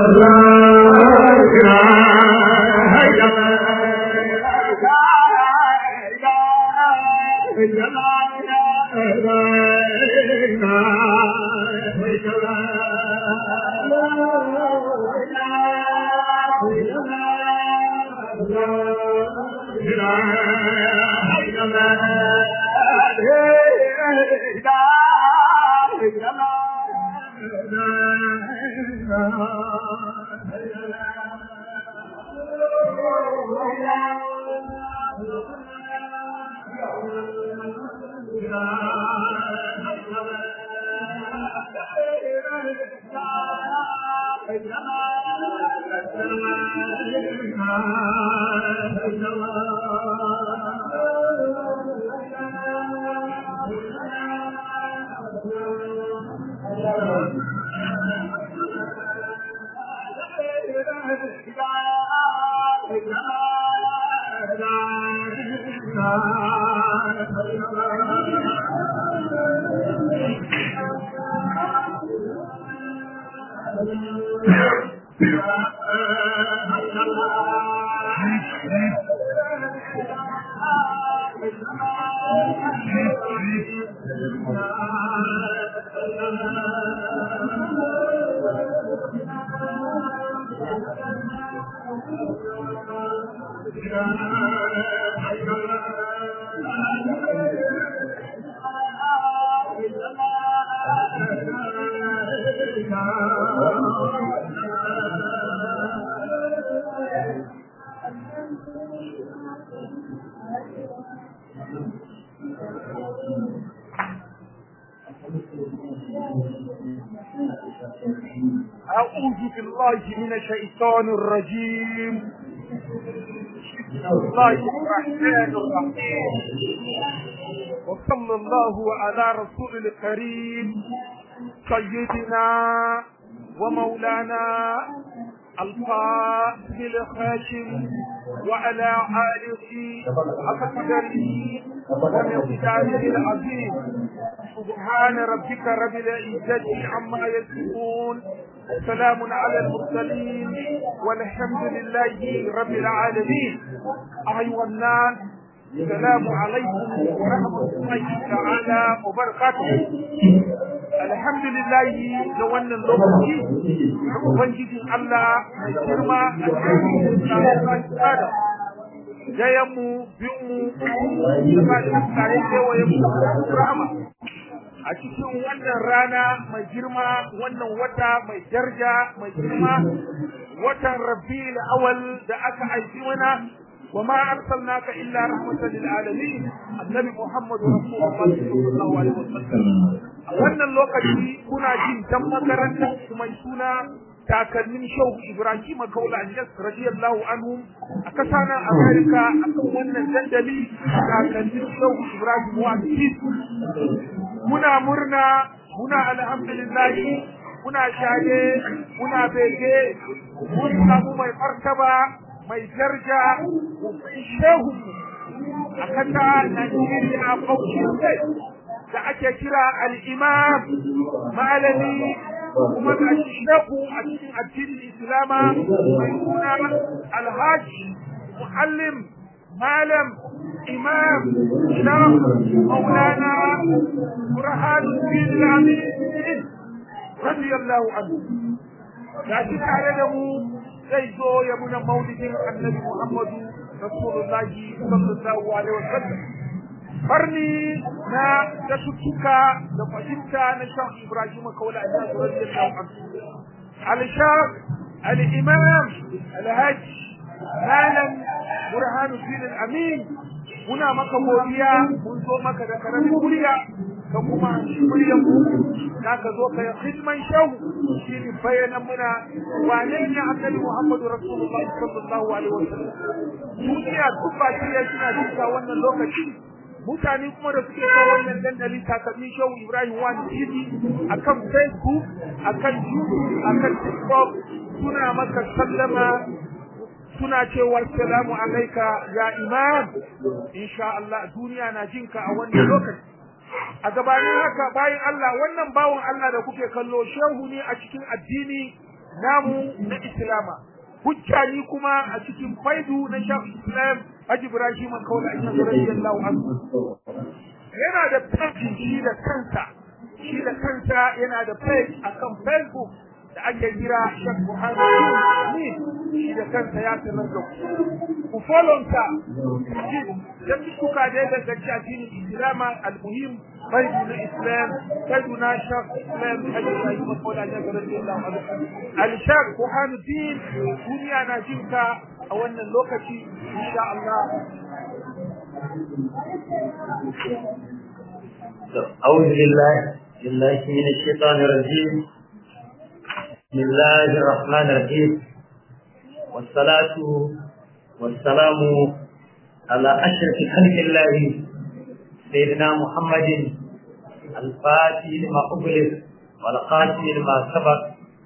أعوذ بالله من الشيطان الرجيم بسم الله الرحمن الرحيم وصلى الله على رسول الكريم سيدنا ومولانا الفاضل الخاشم وعلى آله حق قدره ومقداره العظيم سبحان ربك رب العزة عما يصفون سلام على المرسلين والحمد لله رب العالمين أيها الناس السلام عليكم ورحمة الله تعالى وبركاته الحمد لله da wannan lokaci ubangijin Allah mai girma a dayan mu biyun mu da ba da tsarin kewayen mu rahama a cikin wannan rana mai girma wannan wata mai darja mai girma watan rabiul awal da aka aiki mana وما أرسلناك إلا رحمة للعالمين النبي محمد رسول الله صلى الله عليه وسلم wannan lokaci kuna jin dan makarantar mai suna takalmin shehu ibrahim kaula anjas radiyallahu anhu a kasa nan america akan wannan dandali takalmin shehu ibrahim wa muna murna muna alhamdulillah muna shage muna bege mun samu mai martaba mai darja shehu a kasa Najeriya Bauchi da ake kira al-imam malami kuma da shehu a cikin addinin Islama mai suna alhaji muallim malam imam sharaf maulana burhanuddin al-amin radiyallahu anhu da shi tare da mu zai zo ya muna maulidin annabi Muhammadu Rasulullahi sallallahu alaihi wasallam farni na da tuttuka da fahimta na shan Ibrahim Kaula a jihar radiyallahu anhu al-shaq al-imam al-hajj malam burhanuddin al-amin muna maka godiya mun zo maka da karamin murya ka kuma muryan mu za ka zo ka yi hidman shahu shi ne bayanan muna wane ne annabi Muhammadu Rasulullah sallallahu alaihi wasallam duniya duk ba shi ya suna duka wannan lokaci mutane kuma da suke kawo wannan dandali takalmin shehu Ibrahim wani TV akan Facebook akan YouTube akan TikTok suna maka sallama suna cewa salamu alaika ya imam insha Allah duniya na jinka a wannan lokaci a gabanin haka bayan Allah wannan bawan Allah da kuke kallo shehu ne a cikin addini namu na islama hujja ni kuma a cikin faidu na shafi islam haji ibrahim kawai an yanzu radiyallahu anhu yana da page shi da kansa shi da kansa yana da page akan facebook da ake kira Sheikh Muhammad ni shi da kansa ya sanar da ku ku follow ta da kuka da da gaci addinin Islam al-muhim baidu na Islam baidu na Sheikh Islam Hajji Ibrahim Kola ya ga radiyallahu anhu al-Sheikh Muhammad duniya na jinka a wannan lokaci insha Allah أعوذ بالله بالله من الشيطان الرجيم بسم الله الرحمن الرحيم والصلاة والسلام على أشرف خلق الله سيدنا محمد الفاتح لما أغلق والقاتل لما سبق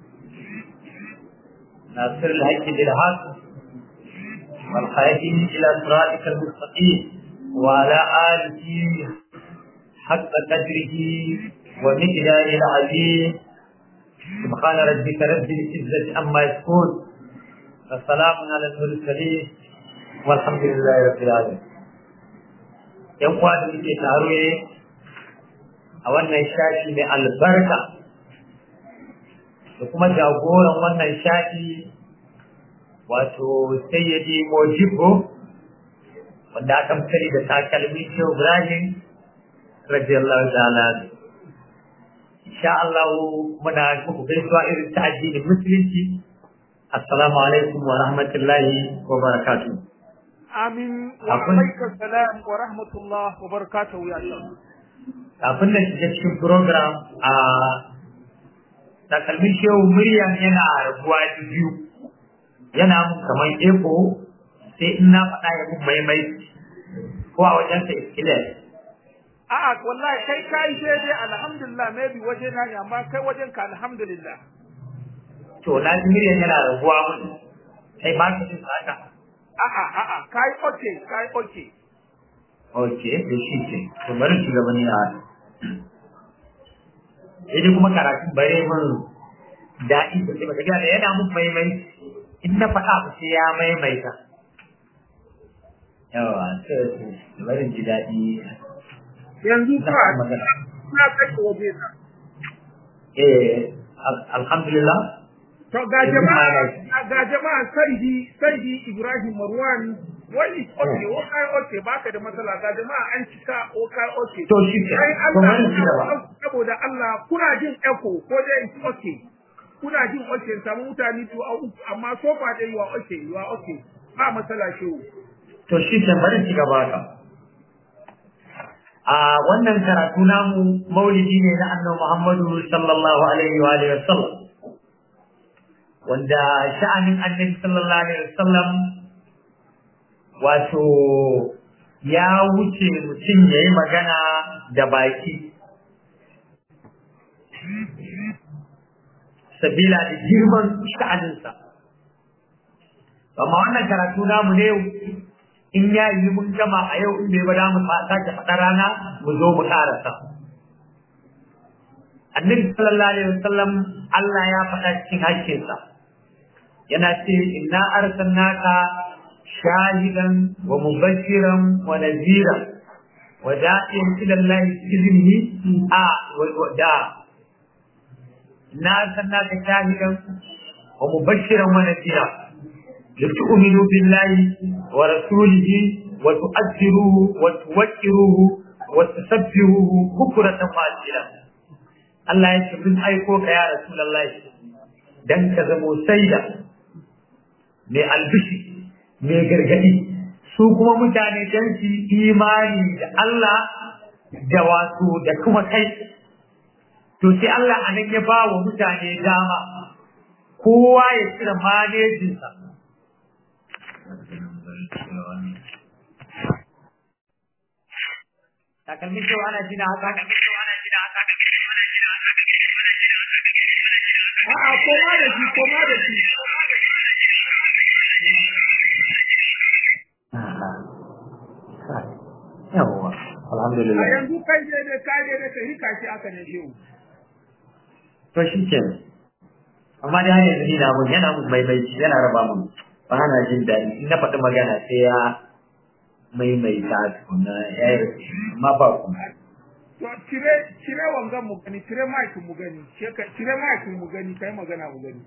ناصر الحق بالحق والخائفين إلى صراطك المستقيم وعلى آله حق قدره ومقداره العظيم سبحان ربك رب العزة عما يصفون وسلام على المرسلين والحمد لله رب العالمين yan uwa da muke taro ne a wannan shafi mai albarka da kuma jagoran wannan shafi wato sayyidi mojibo wanda aka mutane da takalmi shehu ibrahim radiyallahu ta'ala insha Allah muna muku gaisuwa irin ta addinin musulunci assalamu alaikum wa rahmatullahi wa barakatuh amin wa alaikum salam wa rahmatullah wa barakatuh ya Allah kafin na shiga cikin program a takalmin shehu muryan yana rabuwa biyu yana mun kamar eko sai in na faɗa ya mun maimai ko a wajen sa iskilai a'a wallahi kai kai sai dai alhamdulillah maybe waje na ne amma kai wajen ka alhamdulillah to na ji miliyan yana raguwa mun kai ba ka jin haka a'a a'a kai okay kai okay okay to shi ce to bari shi gaba ni a idan kuma karatu bare mun daɗi da sai baka gane yana mun maimai in na faɗa ba sai ya maimaita yawa sai bari ji daɗi yanzu ka na kashe waje na eh alhamdulillah to ga jama'a ga jama'a saidi saidi Ibrahim Marwan wani okay o kai okay baka da matsala ga jama'a an cika o kai okay to shi ke ai to bari shi Allah gaba saboda Allah kuna jin echo ko dai it's okay kuna jin okay samu mutane to amma so fa dai you are okay you are okay ba matsala shi to shi ke bari shi gaba ka a wannan karatu namu maulidi ne na annabi Muhammadu sallallahu alaihi wa alihi wasallam wanda sha'anin annabi sallallahu alaihi wasallam wato ya wuce mutum ya yi magana da baki sabila da girman sha'aninsa amma wannan karatu namu ne in ya yi mun gama a yau in bai ba mu sake faɗa rana mu zo mu ƙarasa. Annabi sallallahu alaihi wasallam Allah ya faɗa cikin hakkinsa. Yana ce inna arsalnaka shahidan wa mubashiran wa nadhira wa da'iyan ila Allah iznihi a wa da inna arsalnaka shahidan wa mubashiran wa nadhira لتؤمنوا بالله ورسوله وتؤثروه وتوكروه وتسبحوه بكرة وأصيلا Allah ya ce mun aiko ka ya Rasulullah dan ka zamo saida mai albishi mai gargadi su kuma mutane dan su imani da Allah da wato da kuma kai to sai Allah anan ya ba wa mutane dama kowa ya cire manejinsa takalmin cewa ana jina haka a'a koma da shi koma da shi yawwa alhamdulillah a yanzu kai ne da kai ne da kai hika shi aka ne shehu to shi ke amma da har yanzu ni na mun yana mun maimaici yana raba mun ba na jin daɗi in na faɗi magana sai ya maimaita tukuna ya yi amma ba ku to cire cire wangan mu gani cire mic mu gani cire mic mu gani kai magana mu gani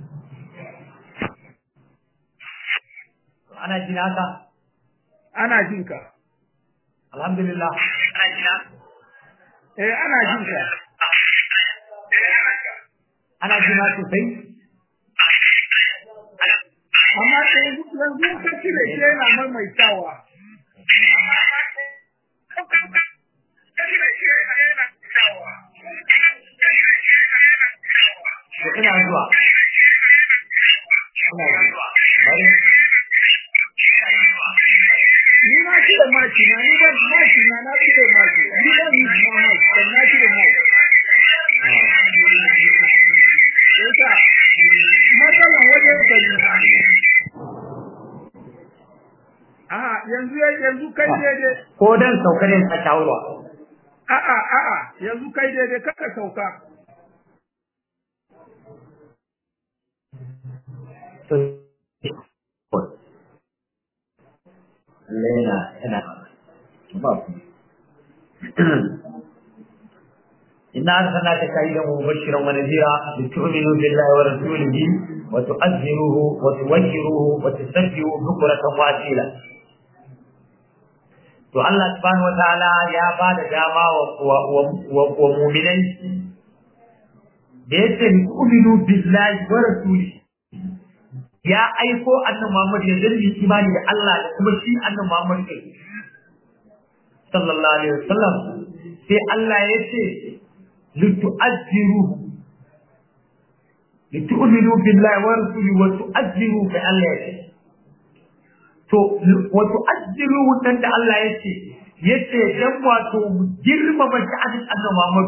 ana jin haka ana jin ka alhamdulillah eh ana jin ka ana jin haka sosai amma yanzu yanzu ka cire shi yana maimaitawa ina zuwa ina zuwa bari ni na cire maki na ni ban maki na na cire maki ni ban yi na maki dan na cire maki yasa matsalan wajen gani a yanzu yanzu kai daidai ko dan saukar yin ta shawarwa a'a a'a yanzu kai daidai kaka sauka Lena yana ba ku. إنا أرسلناك شاهدا ومبشرا ونذيرا لتؤمنوا بالله ورسوله وتؤذروه وتوجروه وتسبحوا بكرة وأصيلا. To Allah subhanahu wa ta'ala ya ba da dama wa muminai da ya ce tu'minu billahi wa rasulihi ya aiko annan Muhammad ya dalli imani da Allah da kuma shi annan Muhammad kai sallallahu alaihi wasallam sai Allah ya ce litu'azziru litu'minu billahi wa rasulihi wa tu'azziru fa Allah ya ce to wa tu'azziru wannan da Allah ya ce yace dan wato girmama sha'anin annan Muhammad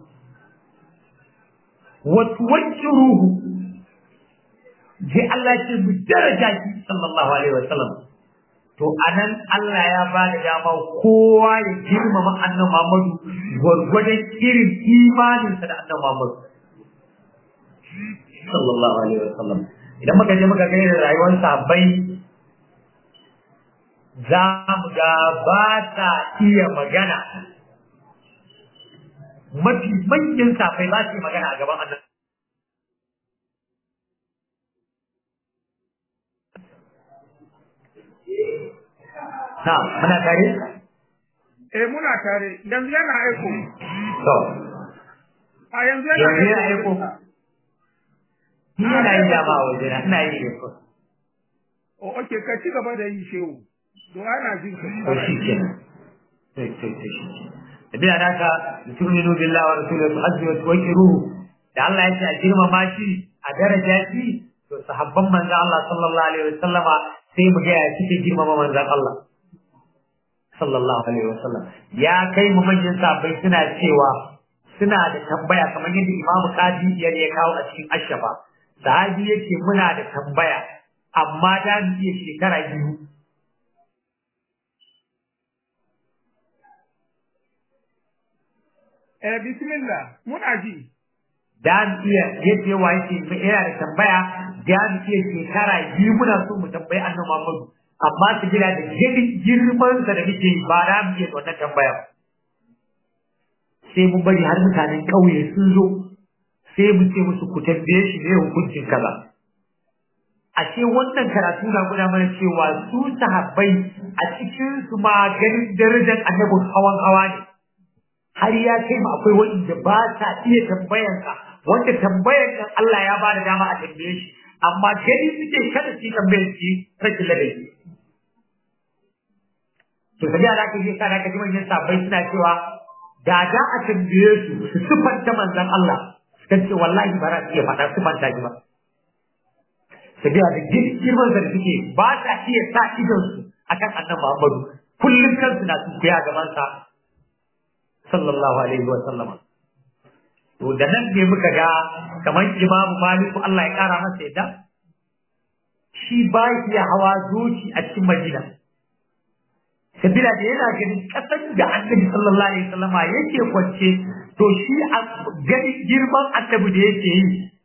wa tuwajjiruhu sai Allah ce mu daraja shi sallallahu alaihi wasallam to anan Allah ya ba da dama kowa ya girmama annabi Muhammadu gwargwadon irin imaninsa da annabi Muhammadu sallallahu alaihi wasallam idan muka je muka gani rayuwar sahabbai za mu ga ba ta iya magana mafi manyan safai ba su yi magana a gaban annabi Na, muna tare? eh muna tare yanzu yana aiko To, a yanzu yanzu yana yana aiko. Ni yana yi dama a waje na, ina yi aiko. o oke ka ci gaba da yi shehu don ana jin ka To shi ke nan. To, to, to shi ke. Tabiya na ka, tu'minu billahi wa rasulihi wa tu'azziru wa tuwaqqiruhu. Da Allah ya ce a girmama shi, a daraja shi, to sahabban manzon Allah sallallahu alaihi wa sallama sai mu ga ya suke girmama manzon Allah. sallallahu alaihi wasallam ya kai mu manyan sahabbai suna cewa suna da tambaya kamar yadda Imam Qadi ya ya kawo a cikin Ashafa sahabi yake muna da tambaya amma da mu iya shekara biyu eh bismillah muna ji da mu iya yadda yawa yake yana da tambaya da mu iya shekara biyu muna so mu tambayi Annabi Muhammadu amma su gina da gani girman sa da muke yi ba za mu iya wannan tambaya ba. sai mun bari har mutanen ƙauye sun zo sai mu ce musu ku tambaye shi ne hukuncin kaza ashe wannan karatu na guda mana cewa su sahabbai a cikin su ma ganin darajar annabin hawan hawa ne har ya kai ma akwai wanda ba ta iya tambayar sa wanda tambayar nan Allah ya ba da dama a tambaye shi amma gani suke kada su yi tambayar shi rashin ladabi to sai da aka je kana kaji manyan sabai suna cewa da da a tambaye su su sifanta manzon Allah suka ce wallahi ba za su iya faɗa sifanta shi ba sai da girman da suke ba ta iya sa idon su akan annabi Muhammadu kullum kansu na tukuya gaban sa sallallahu alaihi wa sallama to da nan ne muka ga kamar imamu maliku Allah ya kara masa yadda shi ba ya hawa doki a cikin madina sabila da yana ganin kasan da annabi sallallahu alaihi wasallama yake kwance to shi a ganin girman annabi da yake yi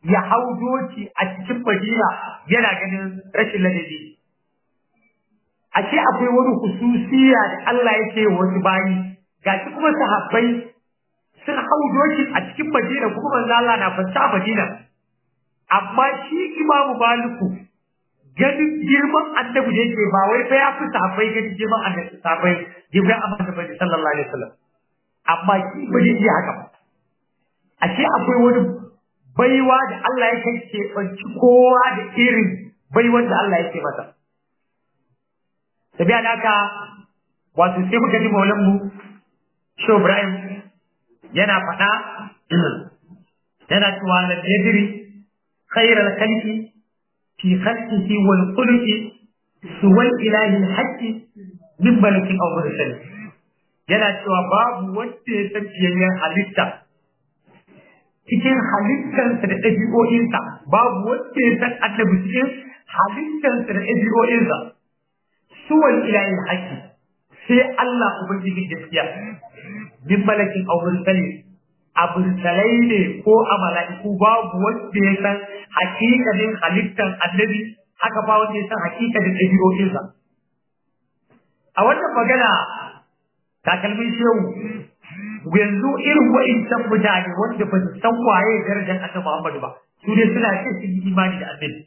ya hau doki a cikin Madina yana ganin rashin ladabi ashe akwai wani hususiya da Allah yake wasu bayi gashi kuma sahabbai sun hau doki a cikin Madina kuma manzo Allah na fanta a Madina amma shi Imamu Maliku ganin girman annabi da yake ba wai fa ya fi sahabbai ganin girman annabi sahabbai girman annabi bane sallallahu alaihi wasallam amma shi ba zai iya haka ba ashe akwai wani baiwa da Allah yake ke banci kowa da irin baiwan da Allah yake masa tabiya da haka wato sai muka ji maulan mu Shehu Ibrahim yana faɗa yana cewa la yadri khairal khalqi fi khalqihi wal khuluqi suwal ilahi al-haqqi min malakin aw mursal yana cewa babu wanda ya san fiyayyen halitta cikin halittarsa da ɗabi'o'insa babu wanda ya san annabi cikin halittarsa da ɗabi'o'insa suwal ilahi al-haqqi sai Allah ubangiji gaskiya min malakin aw mursal abulsalai ne ko a mala'iku babu wanda ya san hakikalin halittar annabi haka ba wanda ya san hakikalin ɗabi'o'insa. A wannan magana takalmin shehu yanzu irin wa'incan mutane wanda ba su san waye darajar annabi Muhammadu ba su ne suna ce sun yi imani da annabi.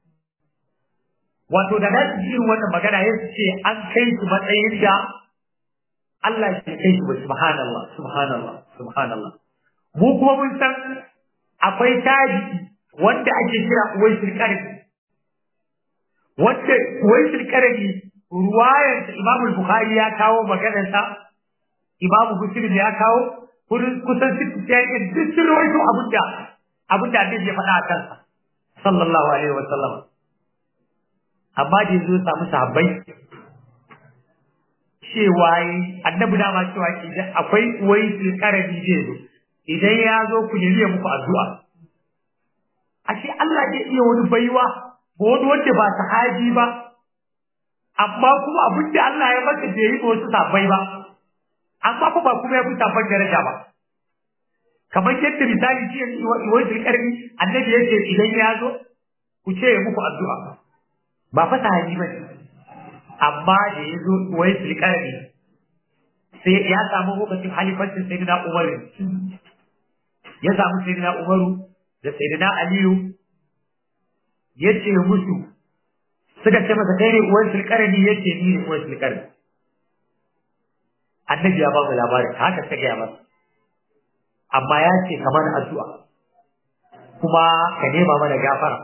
Wato da nasu ji irin wannan magana ya su ce an kai su matsayin da Allah ya kai su ba subhanallah subhanallah subhanallah mu kuma mun san akwai tabi'i wanda ake kira uwaisul qarni wanda uwaisul qarni ruwayar Imam Bukhari ya kawo maganar sa Imam Muslim ya kawo kusan sitti ya yi duk sun rawaito abinda abinda Annabi ya faɗa a kansa sallallahu alaihi wa sallam amma da yanzu samu sahabbai cewa annabi dama cewa idan akwai uwaisul qarni zai zo idan ya zo ku nemi ya muku addu'a ashe Allah zai iya wani baiwa ko wani wanda ba sahabi ba amma kuma abin da Allah ya masa bai yi wasu sabai ba amma kuma kuma ya fi sabon daraja ba kamar yadda misali shi wani zulkarni annabi ya ce idan ya zo ku ce ya muku addu'a ba fa sahabi ba ne amma da ya zo wani zulkarni sai ya samu lokacin halifancin sayyidina Umar ya samu sayyidina Umaru da sayyidina Aliyu ya ce musu suka ce masa kai ne uwan sulkarni ya ce ni ne uwan sulkarni annabi ya ba mu labarin haka ta gaya masa amma ya ce ka mana addu'a kuma ka nema mana gafara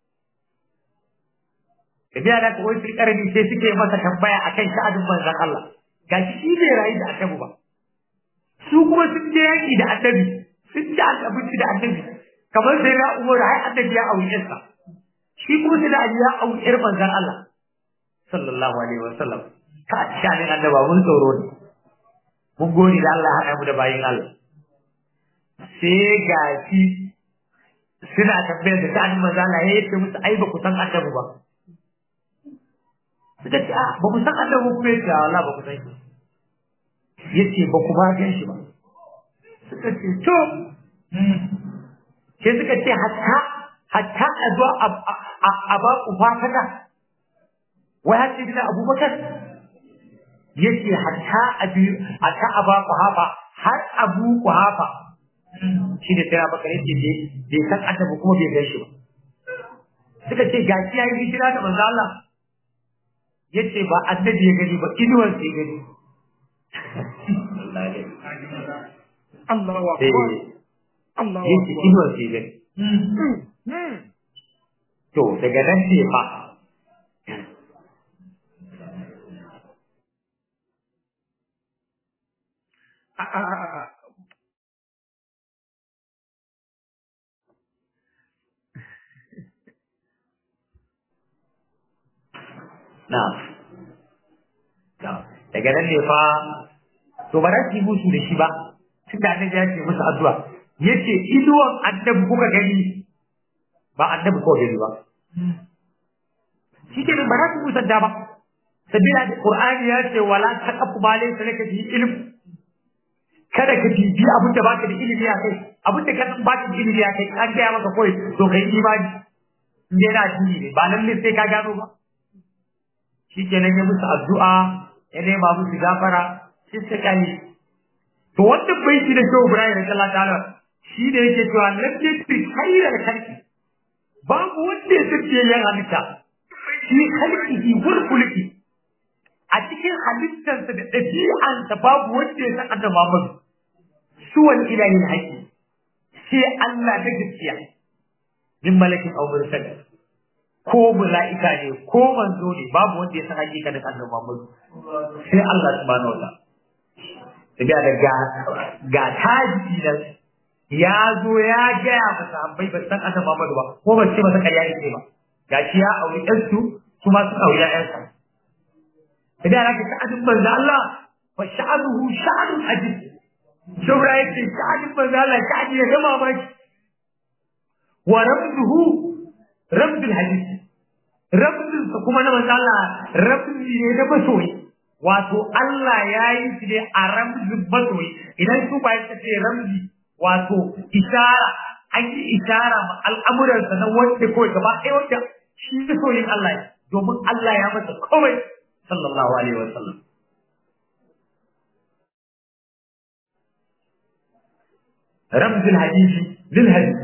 da biya da uwan sulkarni sai suke masa tambaya akan sha'adin manzon Allah gashi shi bai rayu da annabi ba su kuma sun je yaki da annabi sun ci abinci da annabi kamar sai na umar har annabi ya auri yarsa shi kuma sai da ya auri yar manzon Allah sallallahu alaihi wasallam ka shanin annaba mun tsoro ne mun gode da Allah haɗa mu da bayin Allah sai ga shi suna tambayar da ta'ani manzon Allah ya yi musu ai ba ku san annabi ba suka ce a ba ku san annabi kuma ya ce Allah ba ku san shi yace ba ku ba gan shi ba suka ce to sai suka ce hatta hatta a zo a ba ku fataka wai har sai gina abubakar yace hatta a bi hatta a ba ku hafa har abu ku hafa shi da sai bakar yace bai bai san annabi kuma bai gan shi ba suka ce gashi yayi hijira da manzo Allah yace ba annabi ya gani ba inuwar sai gani Allahu akbar Allahu yace akbar inuwar sai gani to daga nan ne fa a a a a na na daga nan ne fa to ba za su yi musu da shi ba tun da annabi ya ce musu addu'a yace inuwan annabi kuka gani ba annabi ko gani ba shi ke ba za su musanta ba sabila da qur'ani ya ce wala taqfu ma laysa laka bihi ilm kada ka bibi abin da baka da ilimi a kai abin da ka san baka da ilimi a kai an gaya maka kawai to kai imani in dai na addini ne ba lalle sai ka gano ba shikenan ya musu addu'a ya nema musu gafara sai ta kare to wannan baiti da Shehu Ibrahim radiyallahu ta'ala shi da yake cewa lam yakfi khairal khalqi babu wanda ya sace yan halitta shi khalqihi wal khulqi a cikin halittarsa da ɗabi'ansa babu wanda ya san annabi Muhammad suwan ilahin haƙi sai Allah na gaskiya min malakin aw mursal ko mala'ika ne ko manzo ne babu wanda ya san hakikanin annabi Muhammad sai Allah subhanahu wa ta'ala tabiya da ga ga taji nan ya zo ya gaya masa sahabbai ba san annabi Muhammad ba ko ba ce masa ƙarya ne ba gashi ya auri ɗansu kuma sun auri ƴaƴansa idan aka sha'anin manzo Allah fa sha'anuhu sha'anun ajib shubra yake sha'anin manzo Allah sha'ani ya gama maki wa ramduhu ramdul hadith ramdul kuma na manzo Allah ramdi ne da masoyi wato Allah ya yi shi ne a ramdul masoyi idan su ba ya ce ramdi wato ishara an yi ishara ma al'amuransa na wanda kawai gaba ɗaya wanda shi masoyin Allah ne domin Allah ya masa komai sallallahu alaihi wa sallam رمز الحديث للحديث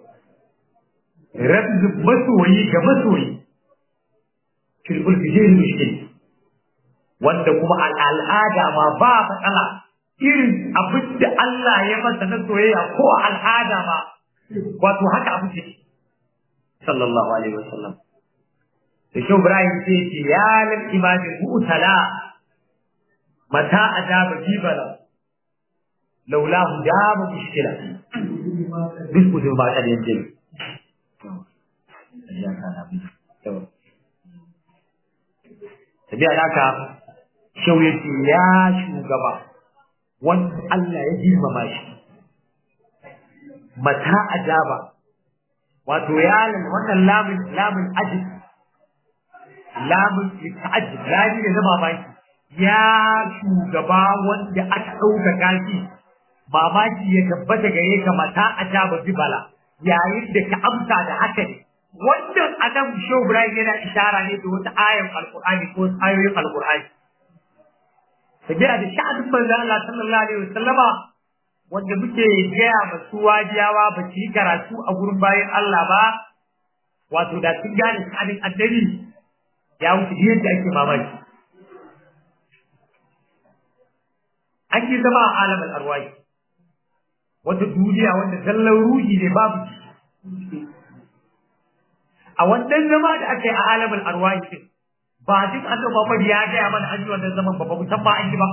رمز مسوي كمسوي في الألف غير مشكل wanda kuma al'ada ma ba matsala irin abin da Allah ya masa na soyayya ko al'ada ma wato haka abin ce sallallahu alaihi wasallam da shi Ibrahim sai ce ya lal imamin mu'tala mata adaba jibala laulahu dama mushkila duk kudin ba ta da yanzu tabiya da haka shau ya ce ya shugaba wanda Allah ya girmama shi mata ajaba wato ya wannan lamun lamun ajib lamun ta'ajjub lami da zama mamaki ya shugaba wanda aka ɗaukaka shi mamaki ya tabbata gare ka mata a jaba bibala yayin da ka amsa da haka ne wannan adam shehu ibrahim yana ishara ne da wata ayan alqur'ani ko ayoyin alqur'ani tabi'a da sha'anin manzo Allah sallallahu alaihi wasallama wanda muke gaya masu wajiyawa ba su yi karatu a gurin bayan Allah ba wato da sun gane sha'anin annabi ya wuce yadda ake mamaki an yi zama a alamin arwahi wata duniya wanda zallan ruhi ne babu a wannan zama da aka yi a alamin arwahi din ba duk annabi Muhammad ya gaya mana an yi wannan zaman ba ba mu san ba an yi ba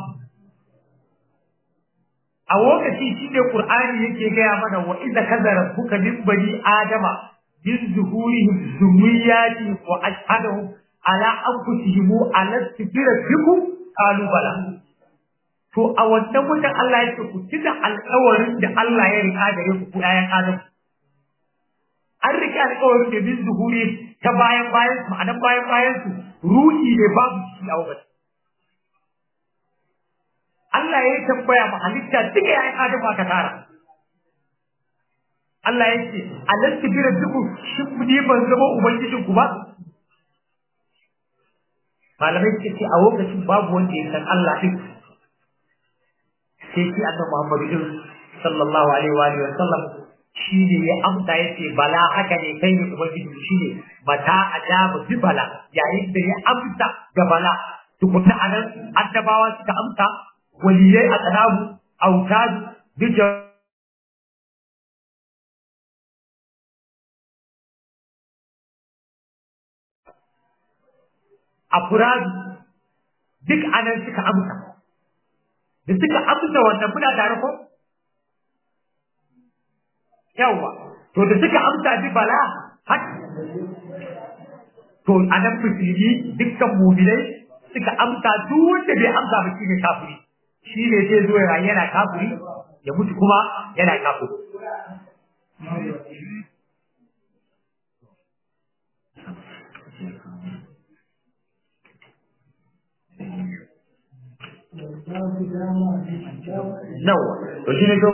a lokaci shi ne Qur'ani yake gaya mana wa idza kazara buka min bani adama min zuhurihim zurriyati wa ashhadahum ala anfusihim alastu bi rabbikum qalu bala to a wannan mutan Allah ya ce ku tuna alƙawarin da Allah ya rika gare ku ku ayan Adam an rike alƙawarin da bin zuhuri ta bayan bayan su ma'anan bayan bayan su ruhi ne babu shi a wajen Allah ya tambaya ma halitta duka yayin Adam aka tara Allah ya ce alastu bi rabbikum shin ni ban zama ubangijinku ba malamai suke ce a lokacin babu wanda ya san Allah din sai shi annabi Muhammad din sallallahu alaihi wa alihi wa sallam shi ne ya amsa yace bala haka ne kai ne ubangiji shi ne mata ajaba bi bala yayin da ya amsa ga bala tukunna anan annabawa suka amsa waliyai a tsanabu autadu bi afuradu duk anan suka amsa da suka amsa wannan muna tare ko yawa to da suka amsa bi bala hak to anan musulmi dukkan mu'minai suka amsa duk wanda bai amsa ba shine kafiri shi ne zai zo ya yana kafiri ya mutu kuma yana kafiri nawa to shi ne to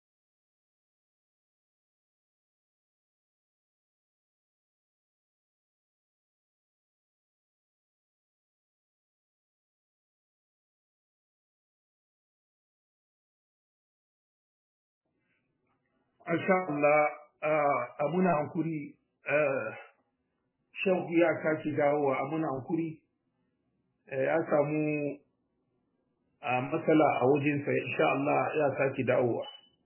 Masha Allah a muna hankuri shan ya sake dawowa a muna hankuri ya samu matsala a wajensa insha Allah ya sake dawowa.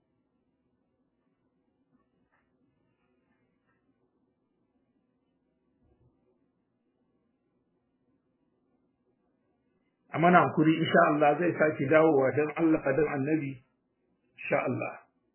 A mana hankuri insha Allah zai sake dawowa don Allah don annabi insha Allah.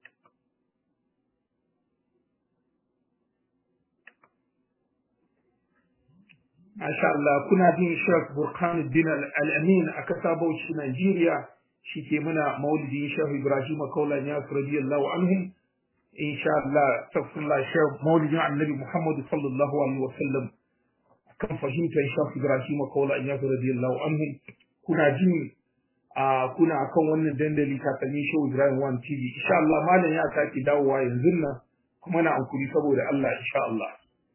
Masha Allah kuna bin Sheikh Burhanuddin Al-Amin a kasa Bauchi Najeriya shi ke muna maulidin Sheikh Ibrahim Kaula ya radiyallahu anhum insha Allah tafsirullah Sheikh maulidin Annabi Muhammad sallallahu alaihi wa sallam kan fahimtar Sheikh Ibrahim Kaula ya radiyallahu anhum kuna jin a kuna akan wannan dandali kakanni Sheikh Ibrahim One TV insha Allah malam ya sake dawowa yanzu nan kuma na ankuri saboda Allah insha Allah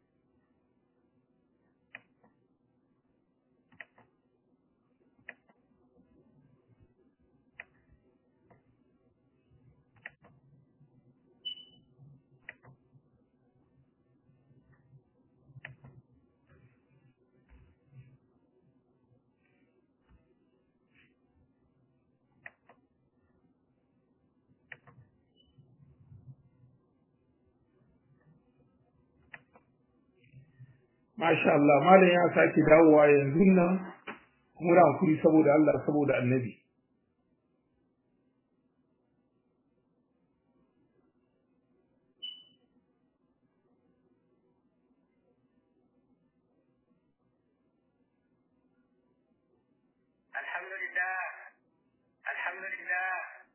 Masha Allah, malam ya sake dawowa yanzu nan muna hankuri saboda Allah saboda annabi. Alhamdulillah, alhamdulillah.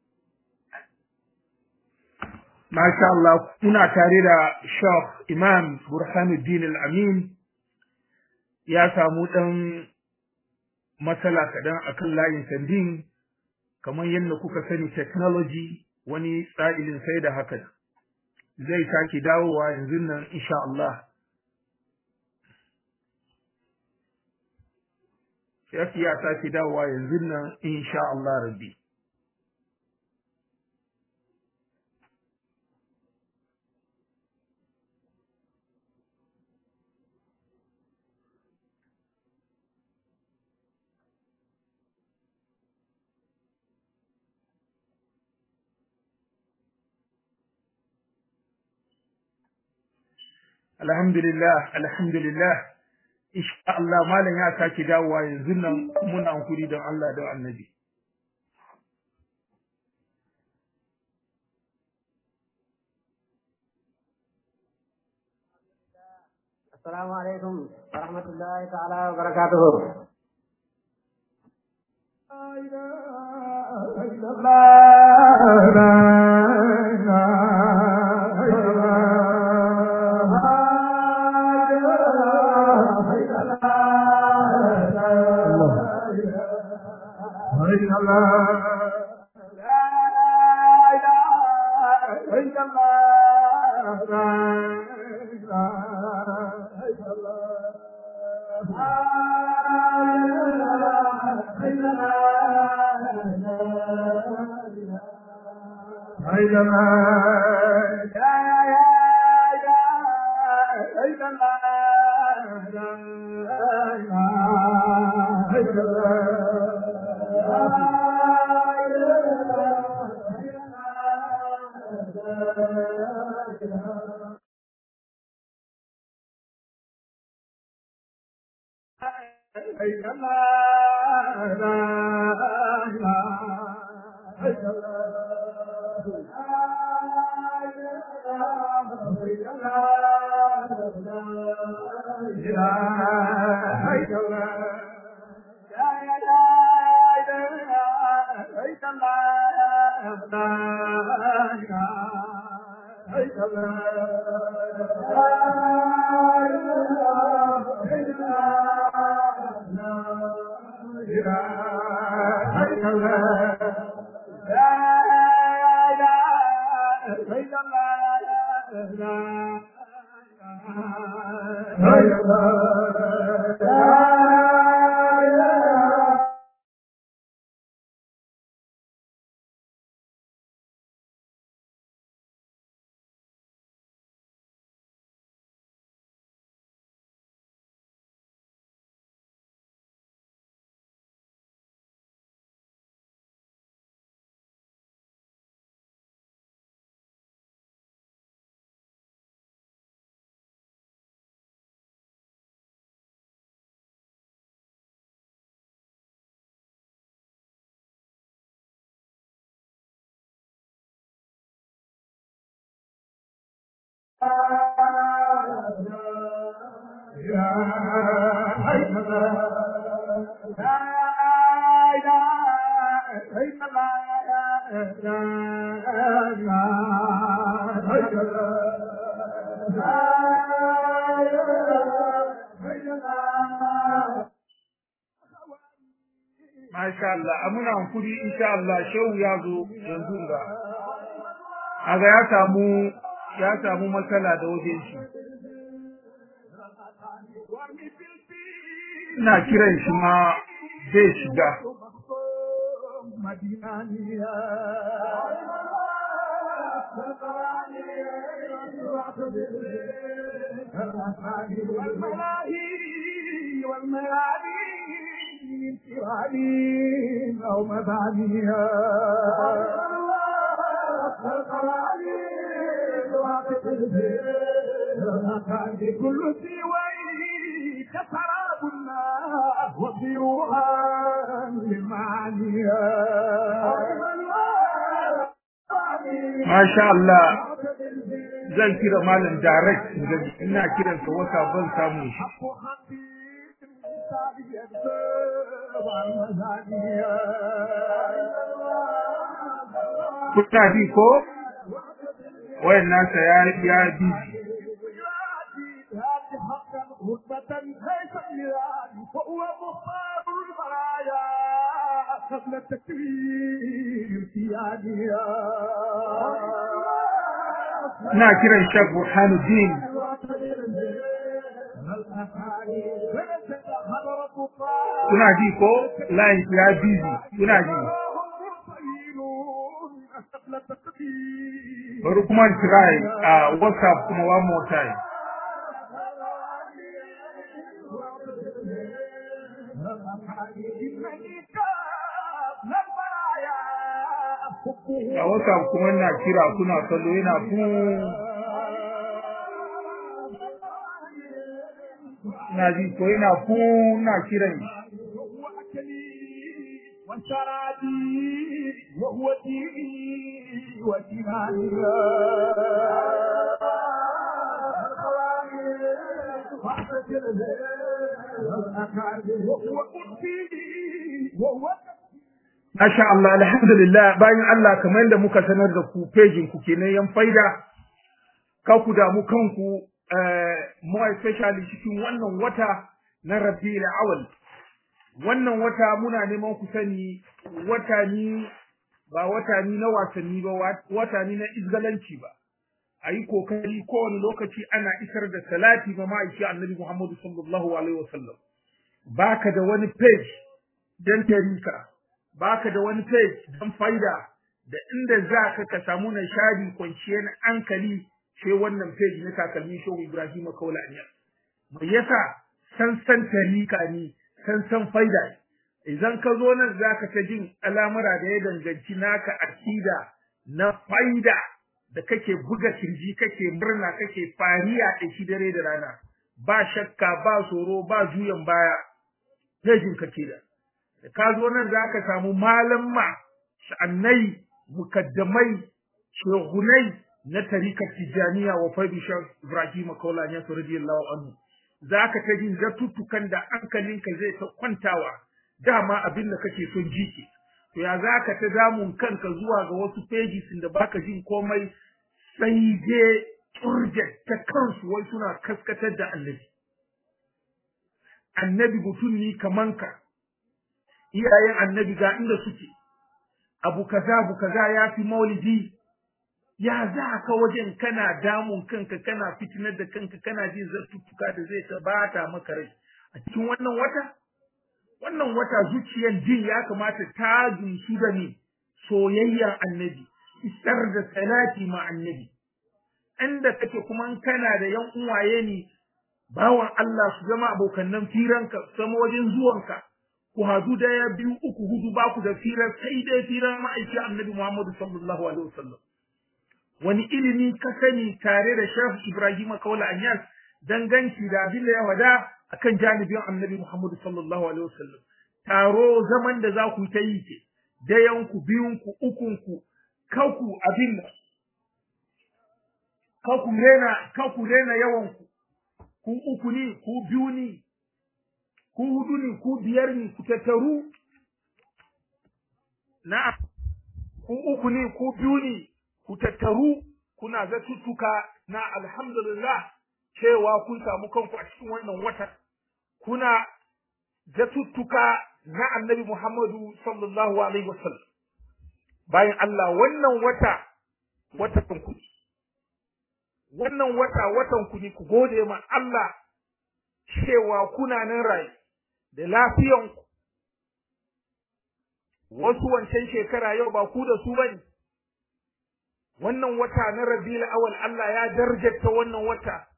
Masha Allah, kuna tare da Sheikh Imam Burhanuddin Al-Amin ya samu ɗan matsala kaɗan a kan layin sandin kamar yadda kuka sani technology wani tsa'ilin sai da haka zai sake dawowa yanzu nan insha Allah. Shafi ya sake dawowa yanzu nan insha Allah rabbi. alhamdulillah alhamdulillah insha Allah malam ya sake dawowa yanzu nan muna hankuri don Allah da annabi السلام عليكم ورحمة الله تعالى وبركاته Masha Allah, amuna hankuri insha Allah shehu ya zo yanzu ga. Aga ya samu ya samu matsala da wajen shi. Ina kiran shi ma zai shiga. أو مبانيها كل سوي كسراب النار وضيوها لمعانيها Masha Allah zan kira malam direct ina kiransa wata ban samu shi. Kuna bi ko? Wayan nasa ya ya bi رتبة ليس ميلاد فهو مختار البرايا قبل التكريم في عادها ina kiran Sheikh Burhanuddin kuna ji ko line ya busy kuna ji bari kuma try a WhatsApp kuma one more time a WhatsApp kuma na kira kuna kallo yana fu na ji ko yana fu na kiran وشرابي وهو ديني وجهادي وهو قلبي وهو Masha Allah, alhamdulillah bayan Allah kamar yadda muka sanar da ku pejin ku kenan yan faida, ka ku damu kanku more especially cikin wannan wata na Rabiul Awwal. Wannan wata muna neman ku sani wata ni ba wata ni na wasanni ba wata ni na izgalanci ba. A yi kokari kowane lokaci ana isar da salati ga ma'aiki annabi Muhammadu sallallahu alaihi wasallam. Baka da wani page don tarika. baka da wani page don faida da inda za ka ka samu nishadi kwanciyar hankali sai wannan page na takalmi shehu Ibrahim Kaulani mai yasa san san tarika ne san san faida idan ka zo nan za ka ta jin al'amura da ya danganci naka akida na faida da kake buga kirji kake murna kake fariya da shi dare da rana ba shakka ba tsoro ba juyan baya pejin ka ke da da ka zo nan za ka samu malamma sha'annai mukaddamai shehunai na tarikar tijaniya wa faidu shan ibrahim kaulani ya radiyallahu anhu za ka ta jin zatuttukan da hankalinka zai ta kwantawa dama abin da kake son ji ke to ya za ka ta damun kanka zuwa ga wasu pages da baka jin komai sai dai turjet ta kansu wai suna kaskatar da annabi annabi mutum ni kaman ka iyayen annabi ga inda suke abu kaza abu kaza ya fi maulidi ya za ka wajen kana damun kanka kana fitinar da kanka kana jin zartuttuka da zai tabata maka rai a cikin wannan wata wannan wata zuciyar jin ya kamata ta jinsu da ni soyayyar annabi isar da salati ma annabi inda kake kuma kana da yan uwaye ne bawan Allah su zama abokannan firanka su zama wajen zuwanka ku hadu daya biyu uku hudu ba ku da firar sai dai firar ma'aiki annabi Muhammadu sallallahu alaihi wasallam wani ilimi ka sani tare da Sheikh Ibrahim Kaula Anyas danganci da abin da ya wada akan janibin annabi Muhammadu sallallahu alaihi wasallam taro zaman da za ku ta yi ke dayan ku biyun ku ukun ku kanku abin nan kanku rena kanku rena yawan ku ku uku ne ku biyu ne ku hudu ne ku biyar ne ku tattaru na ku uku ne ku biyu ne ku tattaru kuna zatuttuka na alhamdulillah cewa kun samu kanku a cikin wannan wata kuna zatuttuka na annabi Muhammadu sallallahu alaihi wasallam bayan Allah wannan wata watan ku wannan wata watan ku ne ku gode ma Allah cewa kuna nan rai da lafiyanku wasu wancan shekara yau ba ku da su bane wannan wata na Rabiul Awwal Allah ya darjata wannan wata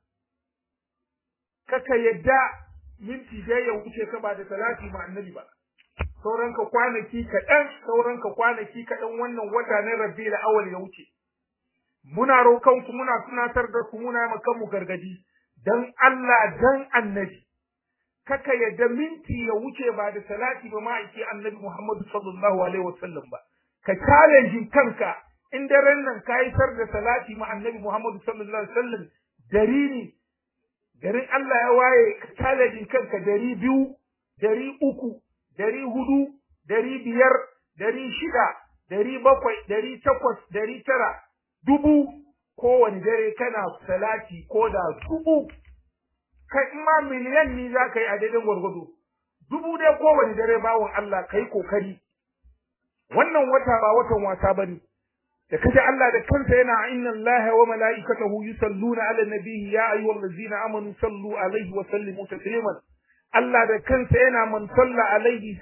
kaka yadda minti da ya wuce ka ba da salati ma annabi ba sauran ka kwanaki kaɗan sauran ka kwanaki kaɗan wannan wata na Rabiul Awwal ya wuce muna roƙon ku muna tunatar da ku muna maka mu gargadi dan Allah dan annabi kaka yadda minti ya wuce ba da salati ba ma'aiki annabi Muhammadu sallallahu alaihi wasallam ba ka challenge kanka in daren nan ka yi sar da salati ma annabi Muhammadu sallallahu alaihi wasallam dari ne garin Allah ya waye ka challenge kanka dari biyu dari uku dari hudu dari biyar dari shida dari bakwai dari takwas dari tara dubu kowane dare kana salati ko da dubu kai in ma miliyan ni za ka yi a daidai gwargwado dubu dai kowane dare bawon Allah kai kokari wannan wata ba watan wasa bane da kaje Allah da kansa yana inna Allah wa mala'ikatahu yusalluna 'ala nabiyyi ya ayyuhallazina amanu sallu alaihi wa sallimu tasliman Allah da kansa yana man salla alaihi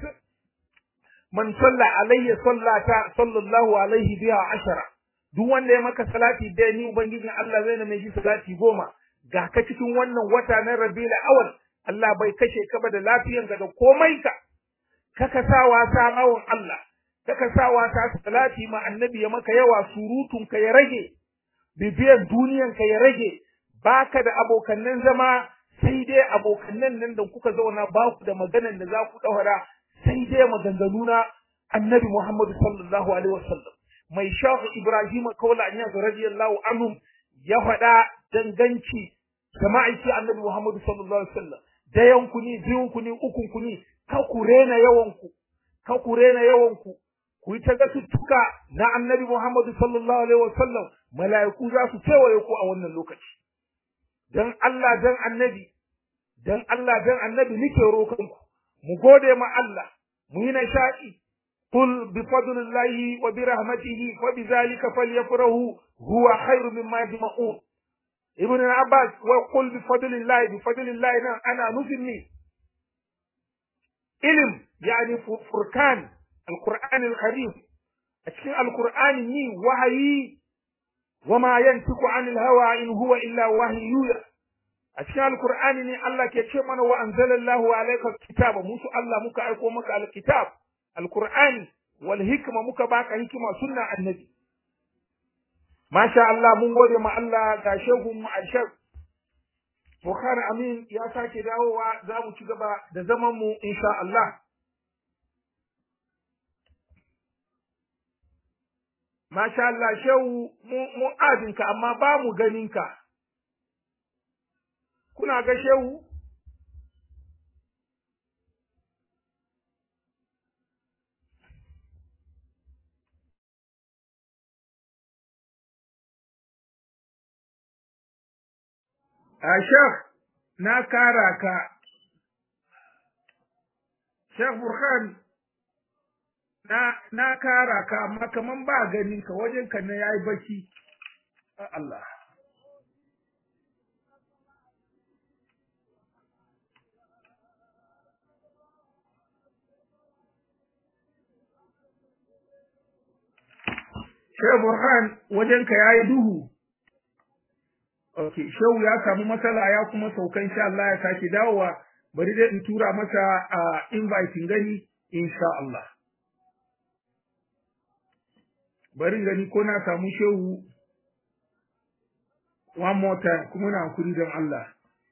man salla alayhi sallata sallallahu alaihi biha ashara duk wanda ya maka salati da ni ubangijin Allah zai na mai shi salati goma ga ka cikin wannan wata na Rabiul Awwal Allah bai kashe ka ba da lafiyanka da komai ka kaka sa wasa mawon Allah kaka sa wasa salati ma annabi ya maka yawa surutun ka ya rage bibiyan duniyan ka ya rage baka da abokannan zama sai dai abokannan nan da kuka zauna ba ku da maganan da za ku daura sai dai maganganu na annabi Muhammad sallallahu alaihi wasallam mai shahu Ibrahim kaula an yanzu radiyallahu anhum ya faɗa danganci ga ma'aiki annabi Muhammad sallallahu alaihi wasallam dayan ku ne biyun ku ne ukun ku ne ka ku rena yawan ku ka ku rena yawan ku ku yi ta gasuttuka na annabi Muhammad sallallahu alaihi wasallam mala'iku za su kewaye ku a wannan lokaci dan Allah dan annabi dan Allah dan annabi nike roƙon ku mu gode ma Allah mu yi nishaɗi قل بفضل الله وبرحمته فبذلك فليفرحوا هو خير مما يجمعون ابن عباس وقل بفضل الله بفضل الله انا نفني علم يعني فركان القرآن الكريم أشكي القرآن ني وحي وما ينطق عن الهوى إن هو إلا وحي يوحى أشكي القرآن ني الله كيتشمنا وأنزل الله عليك الكتاب موسى الله مكا أيكو مكا الكتاب القرآن والحكمة مكا باكا حكمة سنة النبي ما شاء الله mun gode ma Allah ga shehu mu Ashab Bukhari Amin ya sake dawowa za mu ci gaba da zaman mu insha Allah Masha Allah shehu mu adinka amma ba mu ganinka kuna ga shehu Ashaf na kara ka Sheikh Burhan na na kara ka amma kaman ba ganin ka wajen ka na yayi baki Allah Shehu Burhan wajenka ya yi duhu. Ok, Shehu ya samu matsala ya kuma sauka insha Allah ya sake dawowa, bari dai in tura masa a invite gani insha Allah. Bari gani ko na samu Shehu one more time kuma na hankuri don Allah.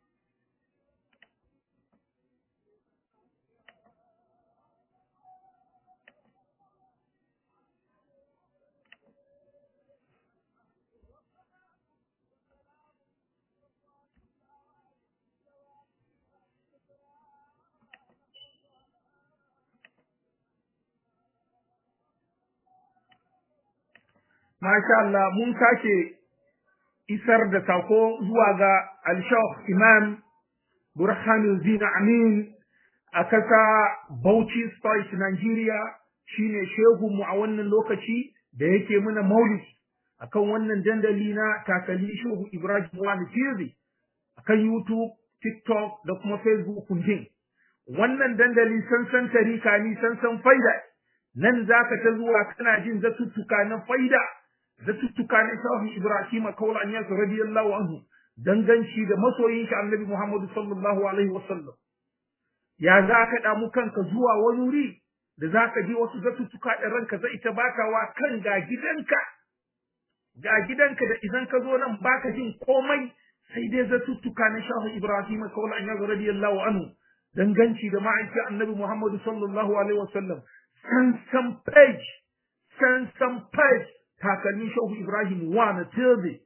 Masha Allah mun sake isar da sako zuwa ga Al-Shaykh Imam Burhanuddin Amin a kasa Bauchi State Nigeria shine shehu mu a wannan lokaci da yake muna maulidi akan wannan dandali na takali shehu Ibrahim Wani Tizi akan YouTube, TikTok da kuma Facebook kundin. Wannan dandali sansan tarika ni sansan faida nan zaka ta zuwa kana jin zatuttuka na faida zatuttuka na shafi Ibrahim kawal an yasa radiyallahu anhu danganci da masoyin shi Annabi Muhammad sallallahu alaihi wasallam ya za ka damu kanka zuwa wani wuri da za ka ji wasu zatuttuka da ranka zai ta bakawa kan ga gidanka ga gidanka da idan ka zo nan baka jin komai sai dai zatuttuka na shafi Ibrahim kawal an yasa radiyallahu anhu danganci da ma'aiki Annabi Muhammad sallallahu alaihi wasallam san san page san san page takalmin shehu Ibrahim wa na tirbe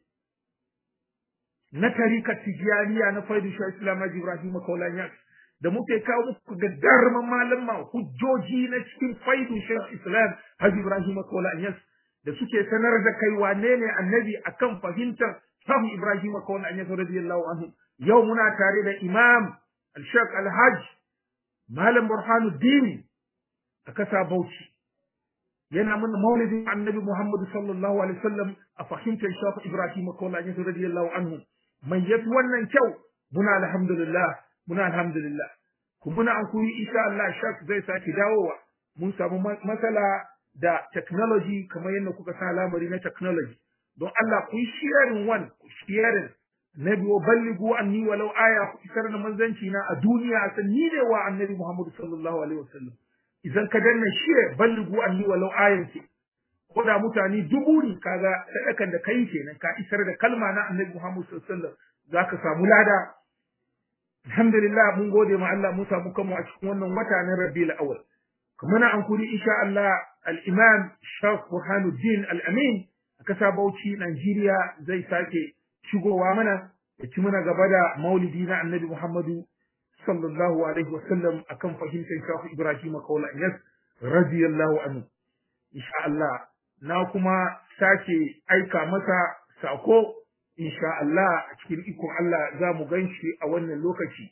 na tarika tijaniya na faidu shehu Islam Ibrahim Kaulanya da muke kawo muku ga darman malama hujjoji na cikin faidu shehu Islam Haji Ibrahim Kaulanya da suke sanar da kai wane ne annabi akan fahimtar shehu Ibrahim Kaulanya radiyallahu anhu yau muna tare da Imam Al-Sheikh Al-Hajj Malam Burhanuddin a kasa Bauchi yana mana maulidin annabi Muhammad sallallahu alaihi wasallam a fahimtar shafi Ibrahim Kola ne radiyallahu anhu mai yafi wannan kyau muna alhamdulillah muna alhamdulillah ku muna an kuyi insha Allah shak zai saki dawowa mun samu matsala da technology kamar yadda kuka sa lamari na technology don Allah ku yi sharing one ku sharing na biyo balligu anni walau aya ku isar da manzanci na a duniya san ni ne wa annabi Muhammad sallallahu alaihi wasallam idan ka danna share balligu anni walau ayan ce ko da mutane dubu ne kaga sadakan da kai kenan ka isar da kalma na annabi Muhammad sallallahu alaihi wasallam zaka samu lada alhamdulillah mun gode ma Allah mun samu kanmu a cikin wannan wata na Rabiul Awwal kuma na an kuri insha Allah al-Imam Sheikh Burhanuddin Al-Amin a kasa Bauchi Nigeria zai sake shigowa mana ya ci mana gaba da maulidi na annabi Muhammadu sallallahu alaihi wasallam akan fahimtar shafi Ibrahim Kaula Yas radiyallahu anhu insha Allah na kuma sake aika masa sako insha Allah a cikin ikon Allah za mu ganshi a wannan lokaci